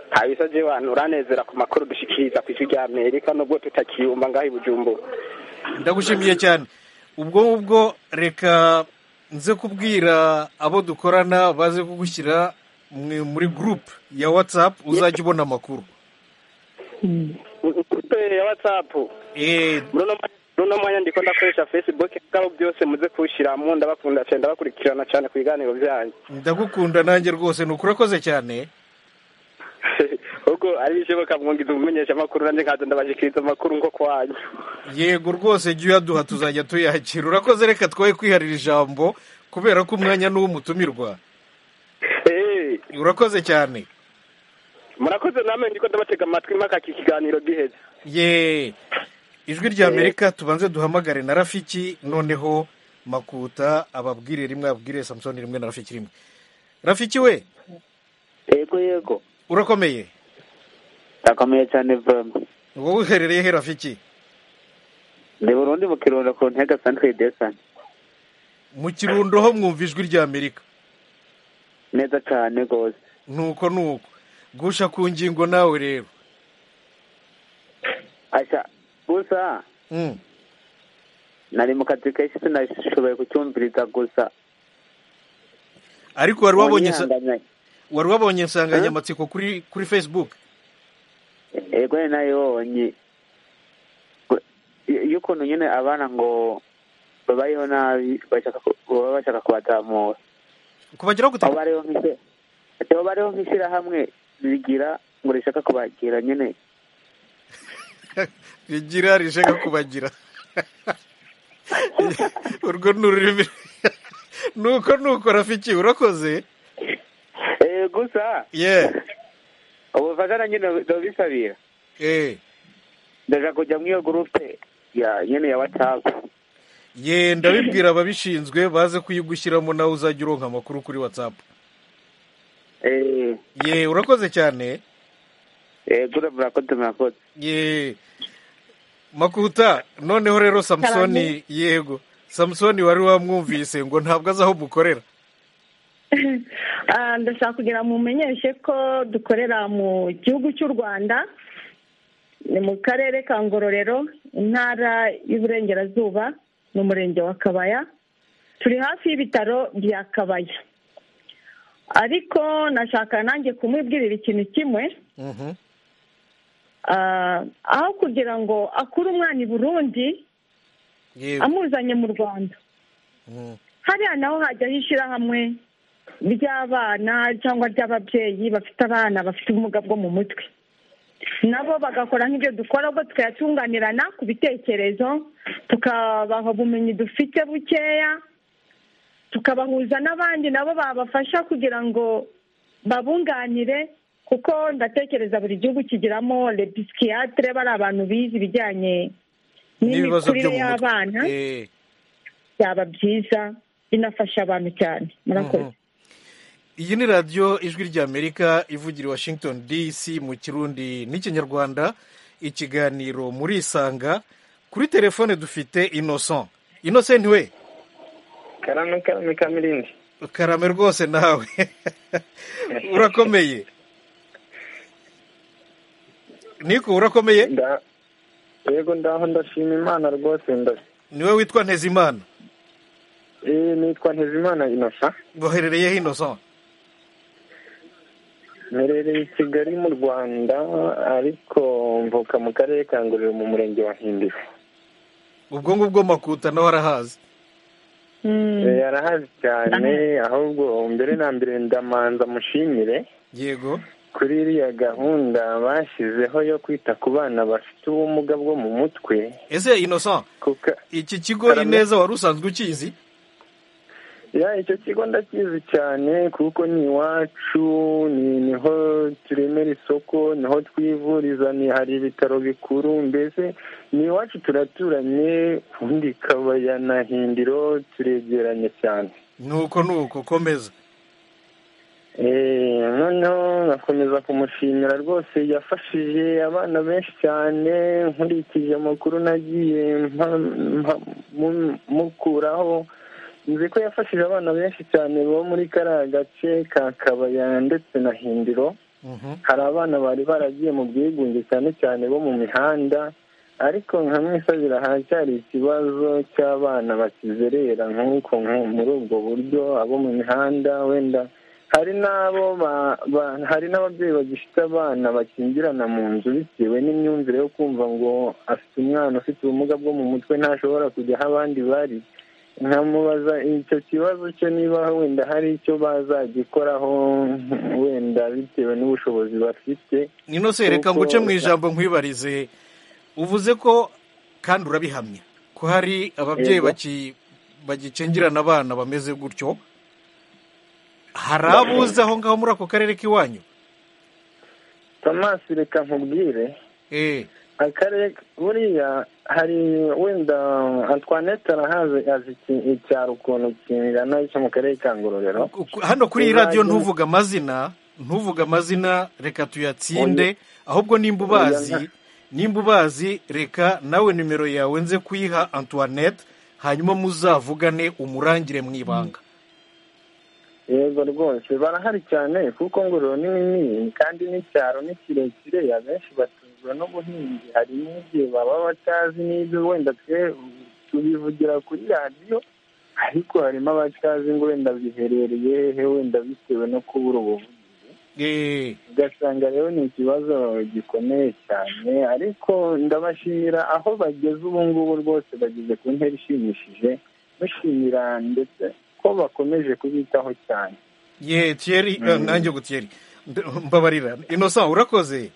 kabisa je wantu uranezera ku makuru dushikiriza ku ijwi rya amerika nubwo tutakiyumva ngaho i bujumbura ndagushimiye cyane ubwo ngubwo reka nze kubwira abo dukorana baze kugushyira mu- muri gurupe ya watsapu uzajya ubona amakuru kuri ya watsapu runo mwanya ndiko ndakoresha facebook bwabo byose muze kuwushyiramo ndabakunda cyane ndabakurikirana cyane ku biganiro byanyu ndagukunda nanjye rwose ni ukurakoze cyane ubwo ari bishoboka mwungiza umumenyesha amakuru nanjye nkaza ndabashikiriza amakuru nko kwanyu yego rwose jya uyaduha tuzajya tuyakira urakoze reka twoye kwiharira ijambo kubera ko umwanya ni uw'umutumirwa urakoze cyane murakoze namwe ndiko ndabatega amatwi mpaka iki kiganiro giheze ye ijwi rya amerika tubanze duhamagare na rafiki noneho makuta ababwire rimwe ababwire samusoni rimwe na rafiki rimwe rafiki we yego yego urakomeye ndakomeye cyane vuba wowe uherereye he rafiki ndi burundi mu kirundo ku ntega santere desani mu kirundo ho mwumva ijwi rya amerika neza cyane rwose nuko nuko gusha ku ngingo nawe rero ashya gusa nari mu kazi kenshi sinashoboye kucyumviriza gusa ariko wari wabonye sa- Unyihanganye. wari wabonye insanganyamatsiko kuri kuri facebook yego ni nayo nyi gu- y- y'ukuntu nyine abana ngo babayeho nabi bashaka ku- baba bashaka kubazamura kubageraho aho bariho nk'ise- aho bariho nk'ishyirahamwe rigira ngo rishaka kubagira nyine rigira rishaka kubagira urwo ni ururimi nuko nuko rafiki urakoze Eh, gusa ye ubufatana nyine ndabisabira eh ndaja kujya muri iyo gurupe ya nyine ya watsapu ye ndabibwira ababishinzwe baze kuyigushyiramo nawe uzajya uronka amakuru kuri whatsapp eh ye urakoze cyane yego murakoze murakoze ye makuta noneho rero samusoni yego samusoni wari wamwumvise ngo ntabwo azi aho mukorera Ah, ndashaka kugira ngo mumenyeshe ko dukorera mu gihugu cy'u rwanda ni mu karere ka ngororero intara y'uburengerazuba ni umurenge wa kabaya turi hafi y'ibitaro bya kabaya ariko nashaka nanjye kumubwirira ikintu kimwe Ah, aho kugira ngo akure umwana i burundi yego amuzanye mu rwanda Mm. hariya naho hajyaho ishyirahamwe ry'abana cyangwa ry'ababyeyi bafite abana bafite ubumuga bwo mu mutwe nabo bagakora nk'ibyo dukora ubwo tukayatunganirana ku bitekerezo tukabaha ubumenyi dufite bukeya tukabahuza n'abandi nabo babafasha kugira ngo babunganire kuko ndatekereza buri gihugu kigiramo lepisikiyatire bariya abantu bize ibijyanye n'ibibazo byo n'imikurire mu y'abana mutwe Eh. byaba byiza binafasha abantu cyane murakoze iyi ni radiyo ijwi ry'amerika ivugira i washington dc mu kirundi n'ikinyarwanda ikiganiro muri isanga kuri telefone dufite innocent innocent we karame karame kamirindi karame rwose nawe urakomeye niko urakomeye yego ndaho ndashima imana rwose nda niwe witwa ntezimana eh nitwa ntezimana inosa waherereyeho innocent mperereye i kigali mu rwanda ariko mvuka mu karere ka ngororero mu murenge wa hindiro ubwo ngubwo makuta nawe arahazi Eh, arahazi cyane ahubwo mbere na mbere ndamanza mushimire yego kuri iriya gahunda bashyizeho yo kwita ku bana bafite ubumuga bwo mu mutwe ese innocent kuko iki kigo Karame. ineza wari usanzwe ukizi ya icyo kigo ndakizi cyane kuko ni iwacu ni- niho turemera isoko niho twivuriza ni hari ibitaro bikuru mbese ni iwacu turaturanye ubundi kabaya na hindiro turegeranye cyane nuko nuko komeza Eh, noneho nkakomeza kumushimira rwose yafashije abana benshi cyane nkurikije amakuru nagiye mpa- mpa- mu- mukuraho nzi ko yafashije abana benshi cyane bo muri kariya gace ka kabaya ndetse na hindiro hari abana bari baragiye mu bwigunge cyane cyane bo mu mihanda ariko nka mwisabira haracyari ikibazo cy'abana bakizerera nk'uko nko- muri ubwo buryo abo mu mihanda wenda hari n'abo ba- ba- hari n'ababyeyi bagifite abana bakingirana mu nzu bitewe n'imyumvire yo kumva ngo afite umwana ufite ubumuga bwo mu mutwe ntashobora kujya aho abandi bari nkamubaza icyo kibazo cye niba wenda hari icyo bazagikoraho wenda bitewe n'ubushobozi bafite inose reka kuko- nguce mu ijambo nkwibarize uvuze ko kandi urabihamya ko hari ababyeyi Yego. baki- bagicengirana abana bameze gutyo hari abuze aho ngaho muri ako karere k'iwanyu Thomas reka nkubwire eh akarere buriya hari wenda Antoinette arahazi azi iki- icyaro ukuntu kingana cyo mu karere ka ngororero hano kuri iyi radiyo Uzajya- ntuvuge amazina ntuvuge amazina reka tuyatsinde ahubwo nimba ubazi Oya, nimba ubazi reka nawe nimero yawe nze kuyiha antoinette hanyuma muzavugane umurangire mu ibanga yego rwose barahari cyane kuko ngororero ni nini kandi n'icyaro ni kirekire abenshi batuzwa n'ubuhinzi hari n'igihe baba batazi n'ibyo wenda twe tubivugira kuri radiyo ariko harimo abatazi ngo wenda biherereye hehe wenda bitewe no kubura ubuvuzi eh ugasanga rero ni ikibazo gikomeye cyane ariko ndabashimira aho bageze ubu ngubu rwose bageze ku ntera ishimishije bashimira ndetse ko bakomeje kubitaho cyane ye tiyeri eh, nanjye ngo tiyeri Mb- mbabarira inosa urakoze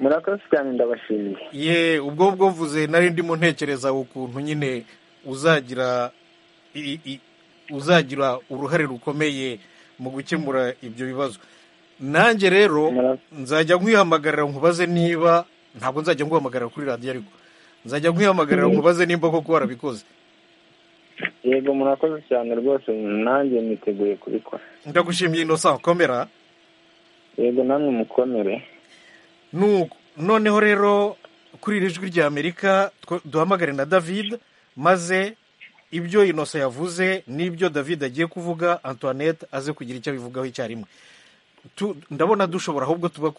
murakoze cyane ndabashimiye ye ubwo bwo mvuze nari ndimo ntekereza ukuntu nyine uzagira i- i- uzagira uruhare rukomeye mu gukemura ibyo bibazo nanjye rero nzajya nkuyihamagarira nkubaze niba ntabwo nzajya nguhamagarira kuri radiyo ariko nzajya nkuyihamagarira Mhm. nkubaze nimba koko warabikoze yego murakoze cyane rwose nanjye niteguye kubikora ndagushimiye inosa komera yego namwe mukomere Nuko noneho rero kuri iri jwi rya amerika twe- duhamagare na david maze ibyo inosa yavuze n'ibyo david agiye kuvuga antoinette aze kugira icyo abivugaho icyarimwe Tu- ndabona dushobora ahubwo tuba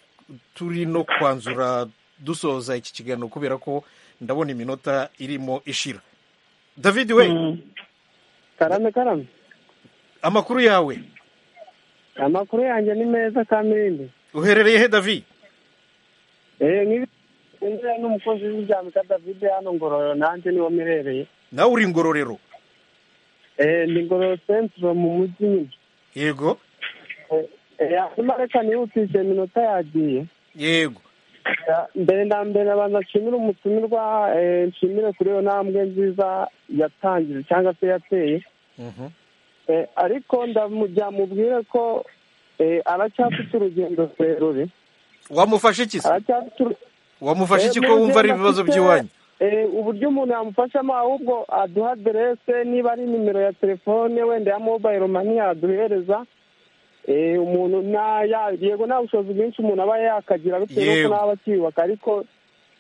turi no kwanzura dusoza iki kiganiro kubera ko ndabona iminota irimo ishira david we karame karame amakuru yawe amakuru yanjye ni meza kamindi uherereye he david eh niba ngira n'umukozi w'ijyambika david hano ngororero nanjye niwo mirereye nawe uri ngororero eh ni ngororero centre mu mujyi nyine yego Eh, eh, hanyuma reka nihutise iminota yagiye yego Ya, mbere na mbere abanza nshimire umutumirwa eh, nshimire kuri iyo ntambwe nziza yatangije cyangwa se yateye Eh, ariko ndamugira mubwire ko eh, aracyafite urugendo rurerure wamufasha iki se aracyafite uru- wamufasha iki Eh, ko mu wumva ari rugendo ibibazo afite, by'iwanyu eh, uburyo umuntu yamufashamo ahubwo aduha aderese niba ari nimero ya telefone wenda ya mobayiro mani yaduhereza Eh, umuntu nta ya- yego nta bushobozi bwinshi umuntu aba yakagira bitewe n'uko Yego. ntaba akiyubaka ariko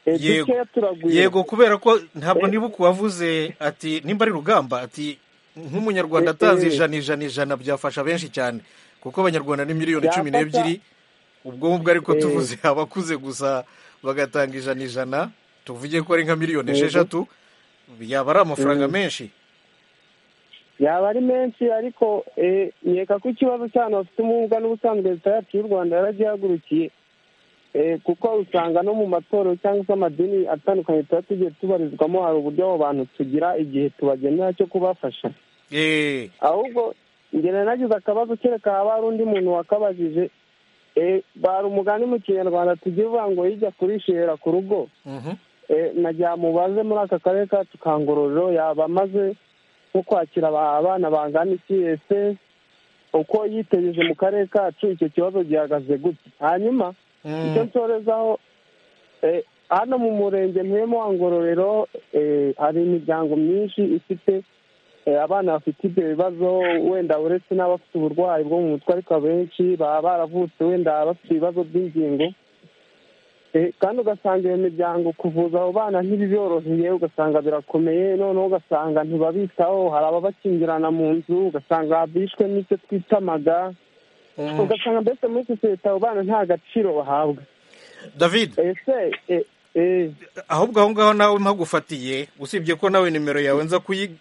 eh, yego dukeya turagwira yego kubera ko ntabwo nibuka uwavuze ati nimba ari rugamba ati nk'umunyarwanda Eh, atanze eh. ijana ijana ijana byafasha benshi cyane kuko abanyarwanda ni miliyoni cumi Byafasha. n'ebyiri ubwo ngubwo ariko Eh. tuvuze abakuze gusa bagatanga ijana ijana tuvuge ko ari nka miliyoni Yego. esheshatu yaba ari amafaranga Mm. menshi yaba ari menshi ariko eh, nkeka ko ikibazo cy'abantu bafite ubumuga n'ubusanzwe leta yacu y'u rwanda yaragihagurukiye Eh, kuko usanga no mu matorero cyangwa se amadini atandukanye tuba tugiye tubarizwamo hari uburyo abo bantu tugira igihe tubagenera cyo kubafasha Eh, ahubwo ngera nagize akabazo kereka haba hari undi muntu wakabajije eh, bari umugani mu kinyarwanda tugira uvuga ngo yijya kurishera ku rugo mhm. Eh, nagira mubaze muri aka karere kacu ka ngororero yaba amaze nko kwakira aba- abana bangana iki ese uko yitegereje mu karere kacu icyo kibazo gihagaze gute hanyuma icyo nsorezaho eh, hano mu murenge mpuyemo wa ngororero eh, hari imiryango myinshi ifite eh, abana bafite ibyo bibazo wenda uretse n'abafite uburwayi bwo mu mutwe ariko abenshi baba baravutse wenda bafite ibibazo by'ingingo Eh, kandi ugasanga iyo miryango kuvuza abo bana ntibiboroheye ugasanga birakomeye noneho ugasanga ntibabitaho hari ababakingirana mu nzu ugasanga bishwe n'icyo twita amaga ugasanga mbese muri sosiyete abo bana nta gaciro bahabwa david ese eh, eh, ahubwo aho ngaho nawe mpagufatiye usibye ko nawe nimero yawe nza kuyi-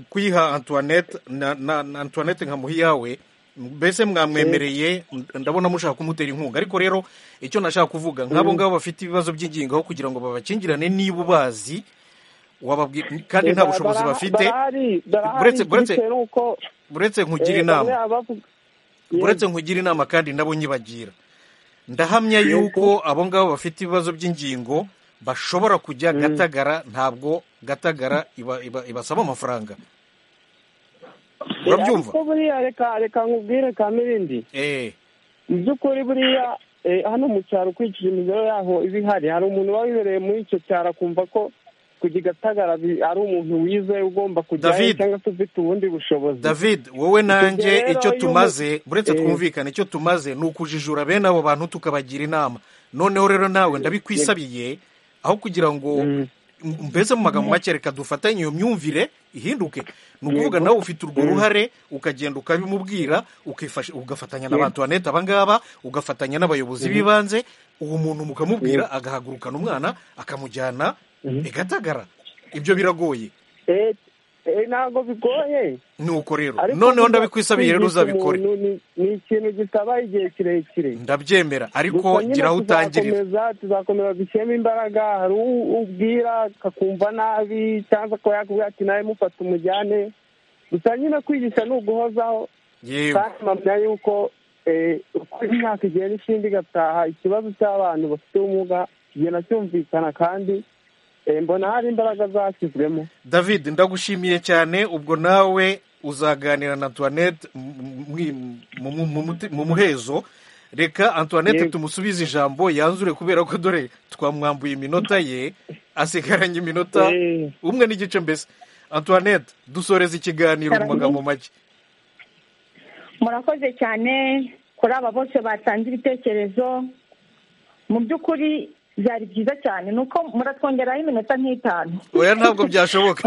kuyiha antoinette na, na, na antoinette nkamuha iyawe mbese mwamwemereye ndabona mushaka kumutera inkunga ariko rero icyo nashaka kuvuga nk'abo ngabo bafite ibibazo by'ingingo aho kugira ngo babakingirane niba ubazi wababwira kandi nta bushobozi bafite buretse buretse buretse nkugira inama buretse nkugira inama kandi nabo nyibagira ndahamya yuko abo ngabo bafite ibibazo by'ingingo bashobora kujya gatagara ntabwo gatagara ibasaba amafaranga urabyumva ariko buriya reka reka nkubwire kamirindi mu by'ukuri buriya hano mu cyaro ukurikije imibare yaho iba ihari hari umuntu uba wibereye muri icyo cyaro akumva ko kujya igatagara ari umuntu wizeye ugomba kujyayo cyangwa se ufite ubundi bushobozi david wowe nanjye icyo tumaze buretse twumvikane icyo tumaze ni ukujijura bene abo bantu tukabagira inama noneho rero nawe ndabikwisabiye aho kugira ngo mbese mu magambo make reka dufatanye iyo myumvire ihinduke ni ukuvuga nawe ufite urwo ruhare ukagenda ukabimubwira ugafatanya na ba tuwanete abangaba ugafatanya n'abayobozi b'ibanze uwo muntu mukamubwira agahagurukana umwana akamujyana igatagara ibyo biragoye ntabwo bigoye ni uko rero noneho ndabikwisabiye rero uzabikore ni ikintu gisaba igihe kirekire ndabyemera ariko gira aho utangirira tuzakomeza dushyiremo imbaraga hari ubwira akakumva nabi cyangwa akaba yakubwira ati nawe mufata umujyane gusa nyine kwigisha ni uguhozaho kandi mpamya yuko uko imyaka igenda ishimba igataha ikibazo cy'abantu bafite ubumuga kigenda cyumvikana kandi mbona hari imbaraga zashyizwemo david ndagushimiye cyane ubwo nawe uzaganira na antoinette mu muhezo reka antoinette tumusubize ijambo yanzure kubera ko dore twamwambuye iminota ye asigaranye iminota umwe n'igice mbese antoinette dusoreze ikiganiro mu magambo make murakoze cyane kuri aba bose batanze ibitekerezo mu by'ukuri byari byiza cyane ni uko muratwongeraho iminota nk'itanu oya ntabwo byashoboka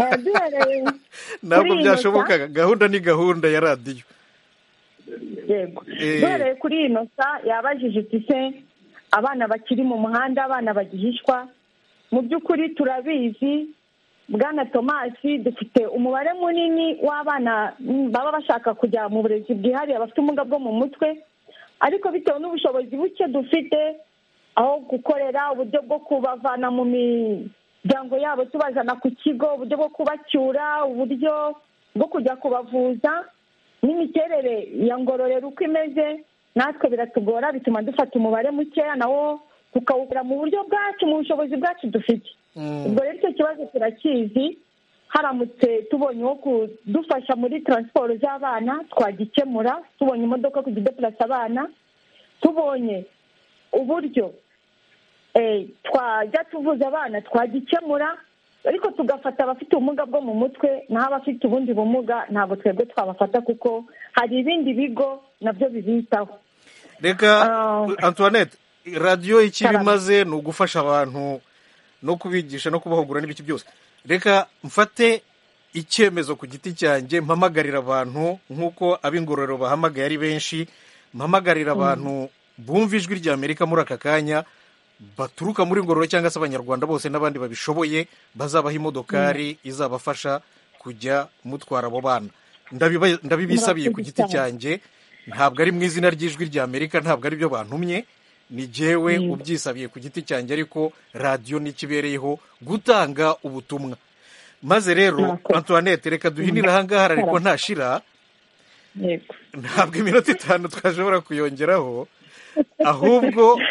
ntabwo byashoboka gahunda ni gahunda ya radiyo yego duhereye kuri iyi nosa yabajije iti se abana bakiri mu muhanda abana bagihishwa mu by'ukuri turabizi bwana tomasi dufite umubare munini w'abana baba bashaka kujya mu burezi bwihariye bafite ubumuga bwo mu mutwe ariko bitewe n'ubushobozi buke dufite aho gukorera uburyo bwo kubavana mu miryango yabo tubazana ku kigo uburyo bwo kubacyura uburyo bwo kujya kubavuza n'imiterere ya ngororero uko imeze natwe biratugora bituma dufata umubare mukeya nawo tukawukora mu buryo bwacu mu bushobozi bwacu dufite ubwo rero icyo kibazo turakizi haramutse tubonye uwo kudufasha muri taransiporo z'abana twagikemura tubonye imodoka kujya idepurasa abana tubonye uburyo twajya tuvuza abana twagikemura ariko tugafata abafite ubumuga bwo mu mutwe naho abafite ubundi bumuga ntabwo twebwe twabafata kuko hari ibindi bigo nabyo bibitaho reka antoinette radiyo icyo iba imaze ni ugufasha abantu no kubigisha no kubahugura n'ibiki byose reka mfate icyemezo ku giti cyanjye mpamagarira abantu nk'uko ab'ingororero bahamagaye ari benshi mpamagarira abantu bumva ijwi rya amerika muri aka kanya baturuka muri ngororero cyangwa se abanyarwanda bose n'abandi babishoboye bazabaha imodokari izabafasha kujya mutwara abo bana ndabibisabiye ku giti cyanjye ntabwo ari mu izina ry'ijwi rya amerika ntabwo ari byo bantumye ni jyewe ubyisabiye ku giti cyanjye ariko radiyo ntikibereyeho gutanga ubutumwa maze rero antoinette reka duhinire ahangaha ariko ntashira ntabwo iminota itanu twashobora kuyongeraho ahubwo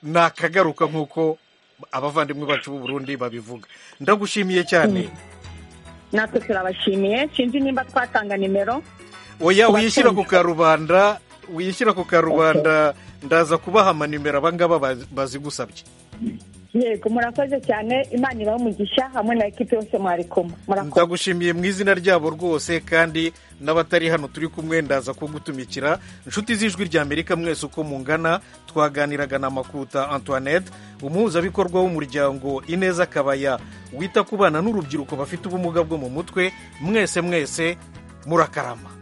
ni akagaruka nk'uko abavandimwe bacu b'u Burundi babivuga ndagushimiye cyane natwe turabashimiye sinzi nimba twatanga nimero oya wishyira ku karubanda wishyira ku karubanda ndaza kubaha amanimero abangaba bazi gusabye yego murakoze cyane imana ibaho umugisha hamwe na ekipi yose mwarikoma ndagushimiye mu izina ryabo rwose kandi n'abatari hano turi kumwe ndaza kugutumikira inshuti z'ijwi rya amerika mwese uko mungana twaganiraga na makuta antoinette umuhuzabikorwa w'umuryango ineza kabaya wita ku bana n'urubyiruko bafite ubumuga bwo mu mutwe mwese mwese murakarama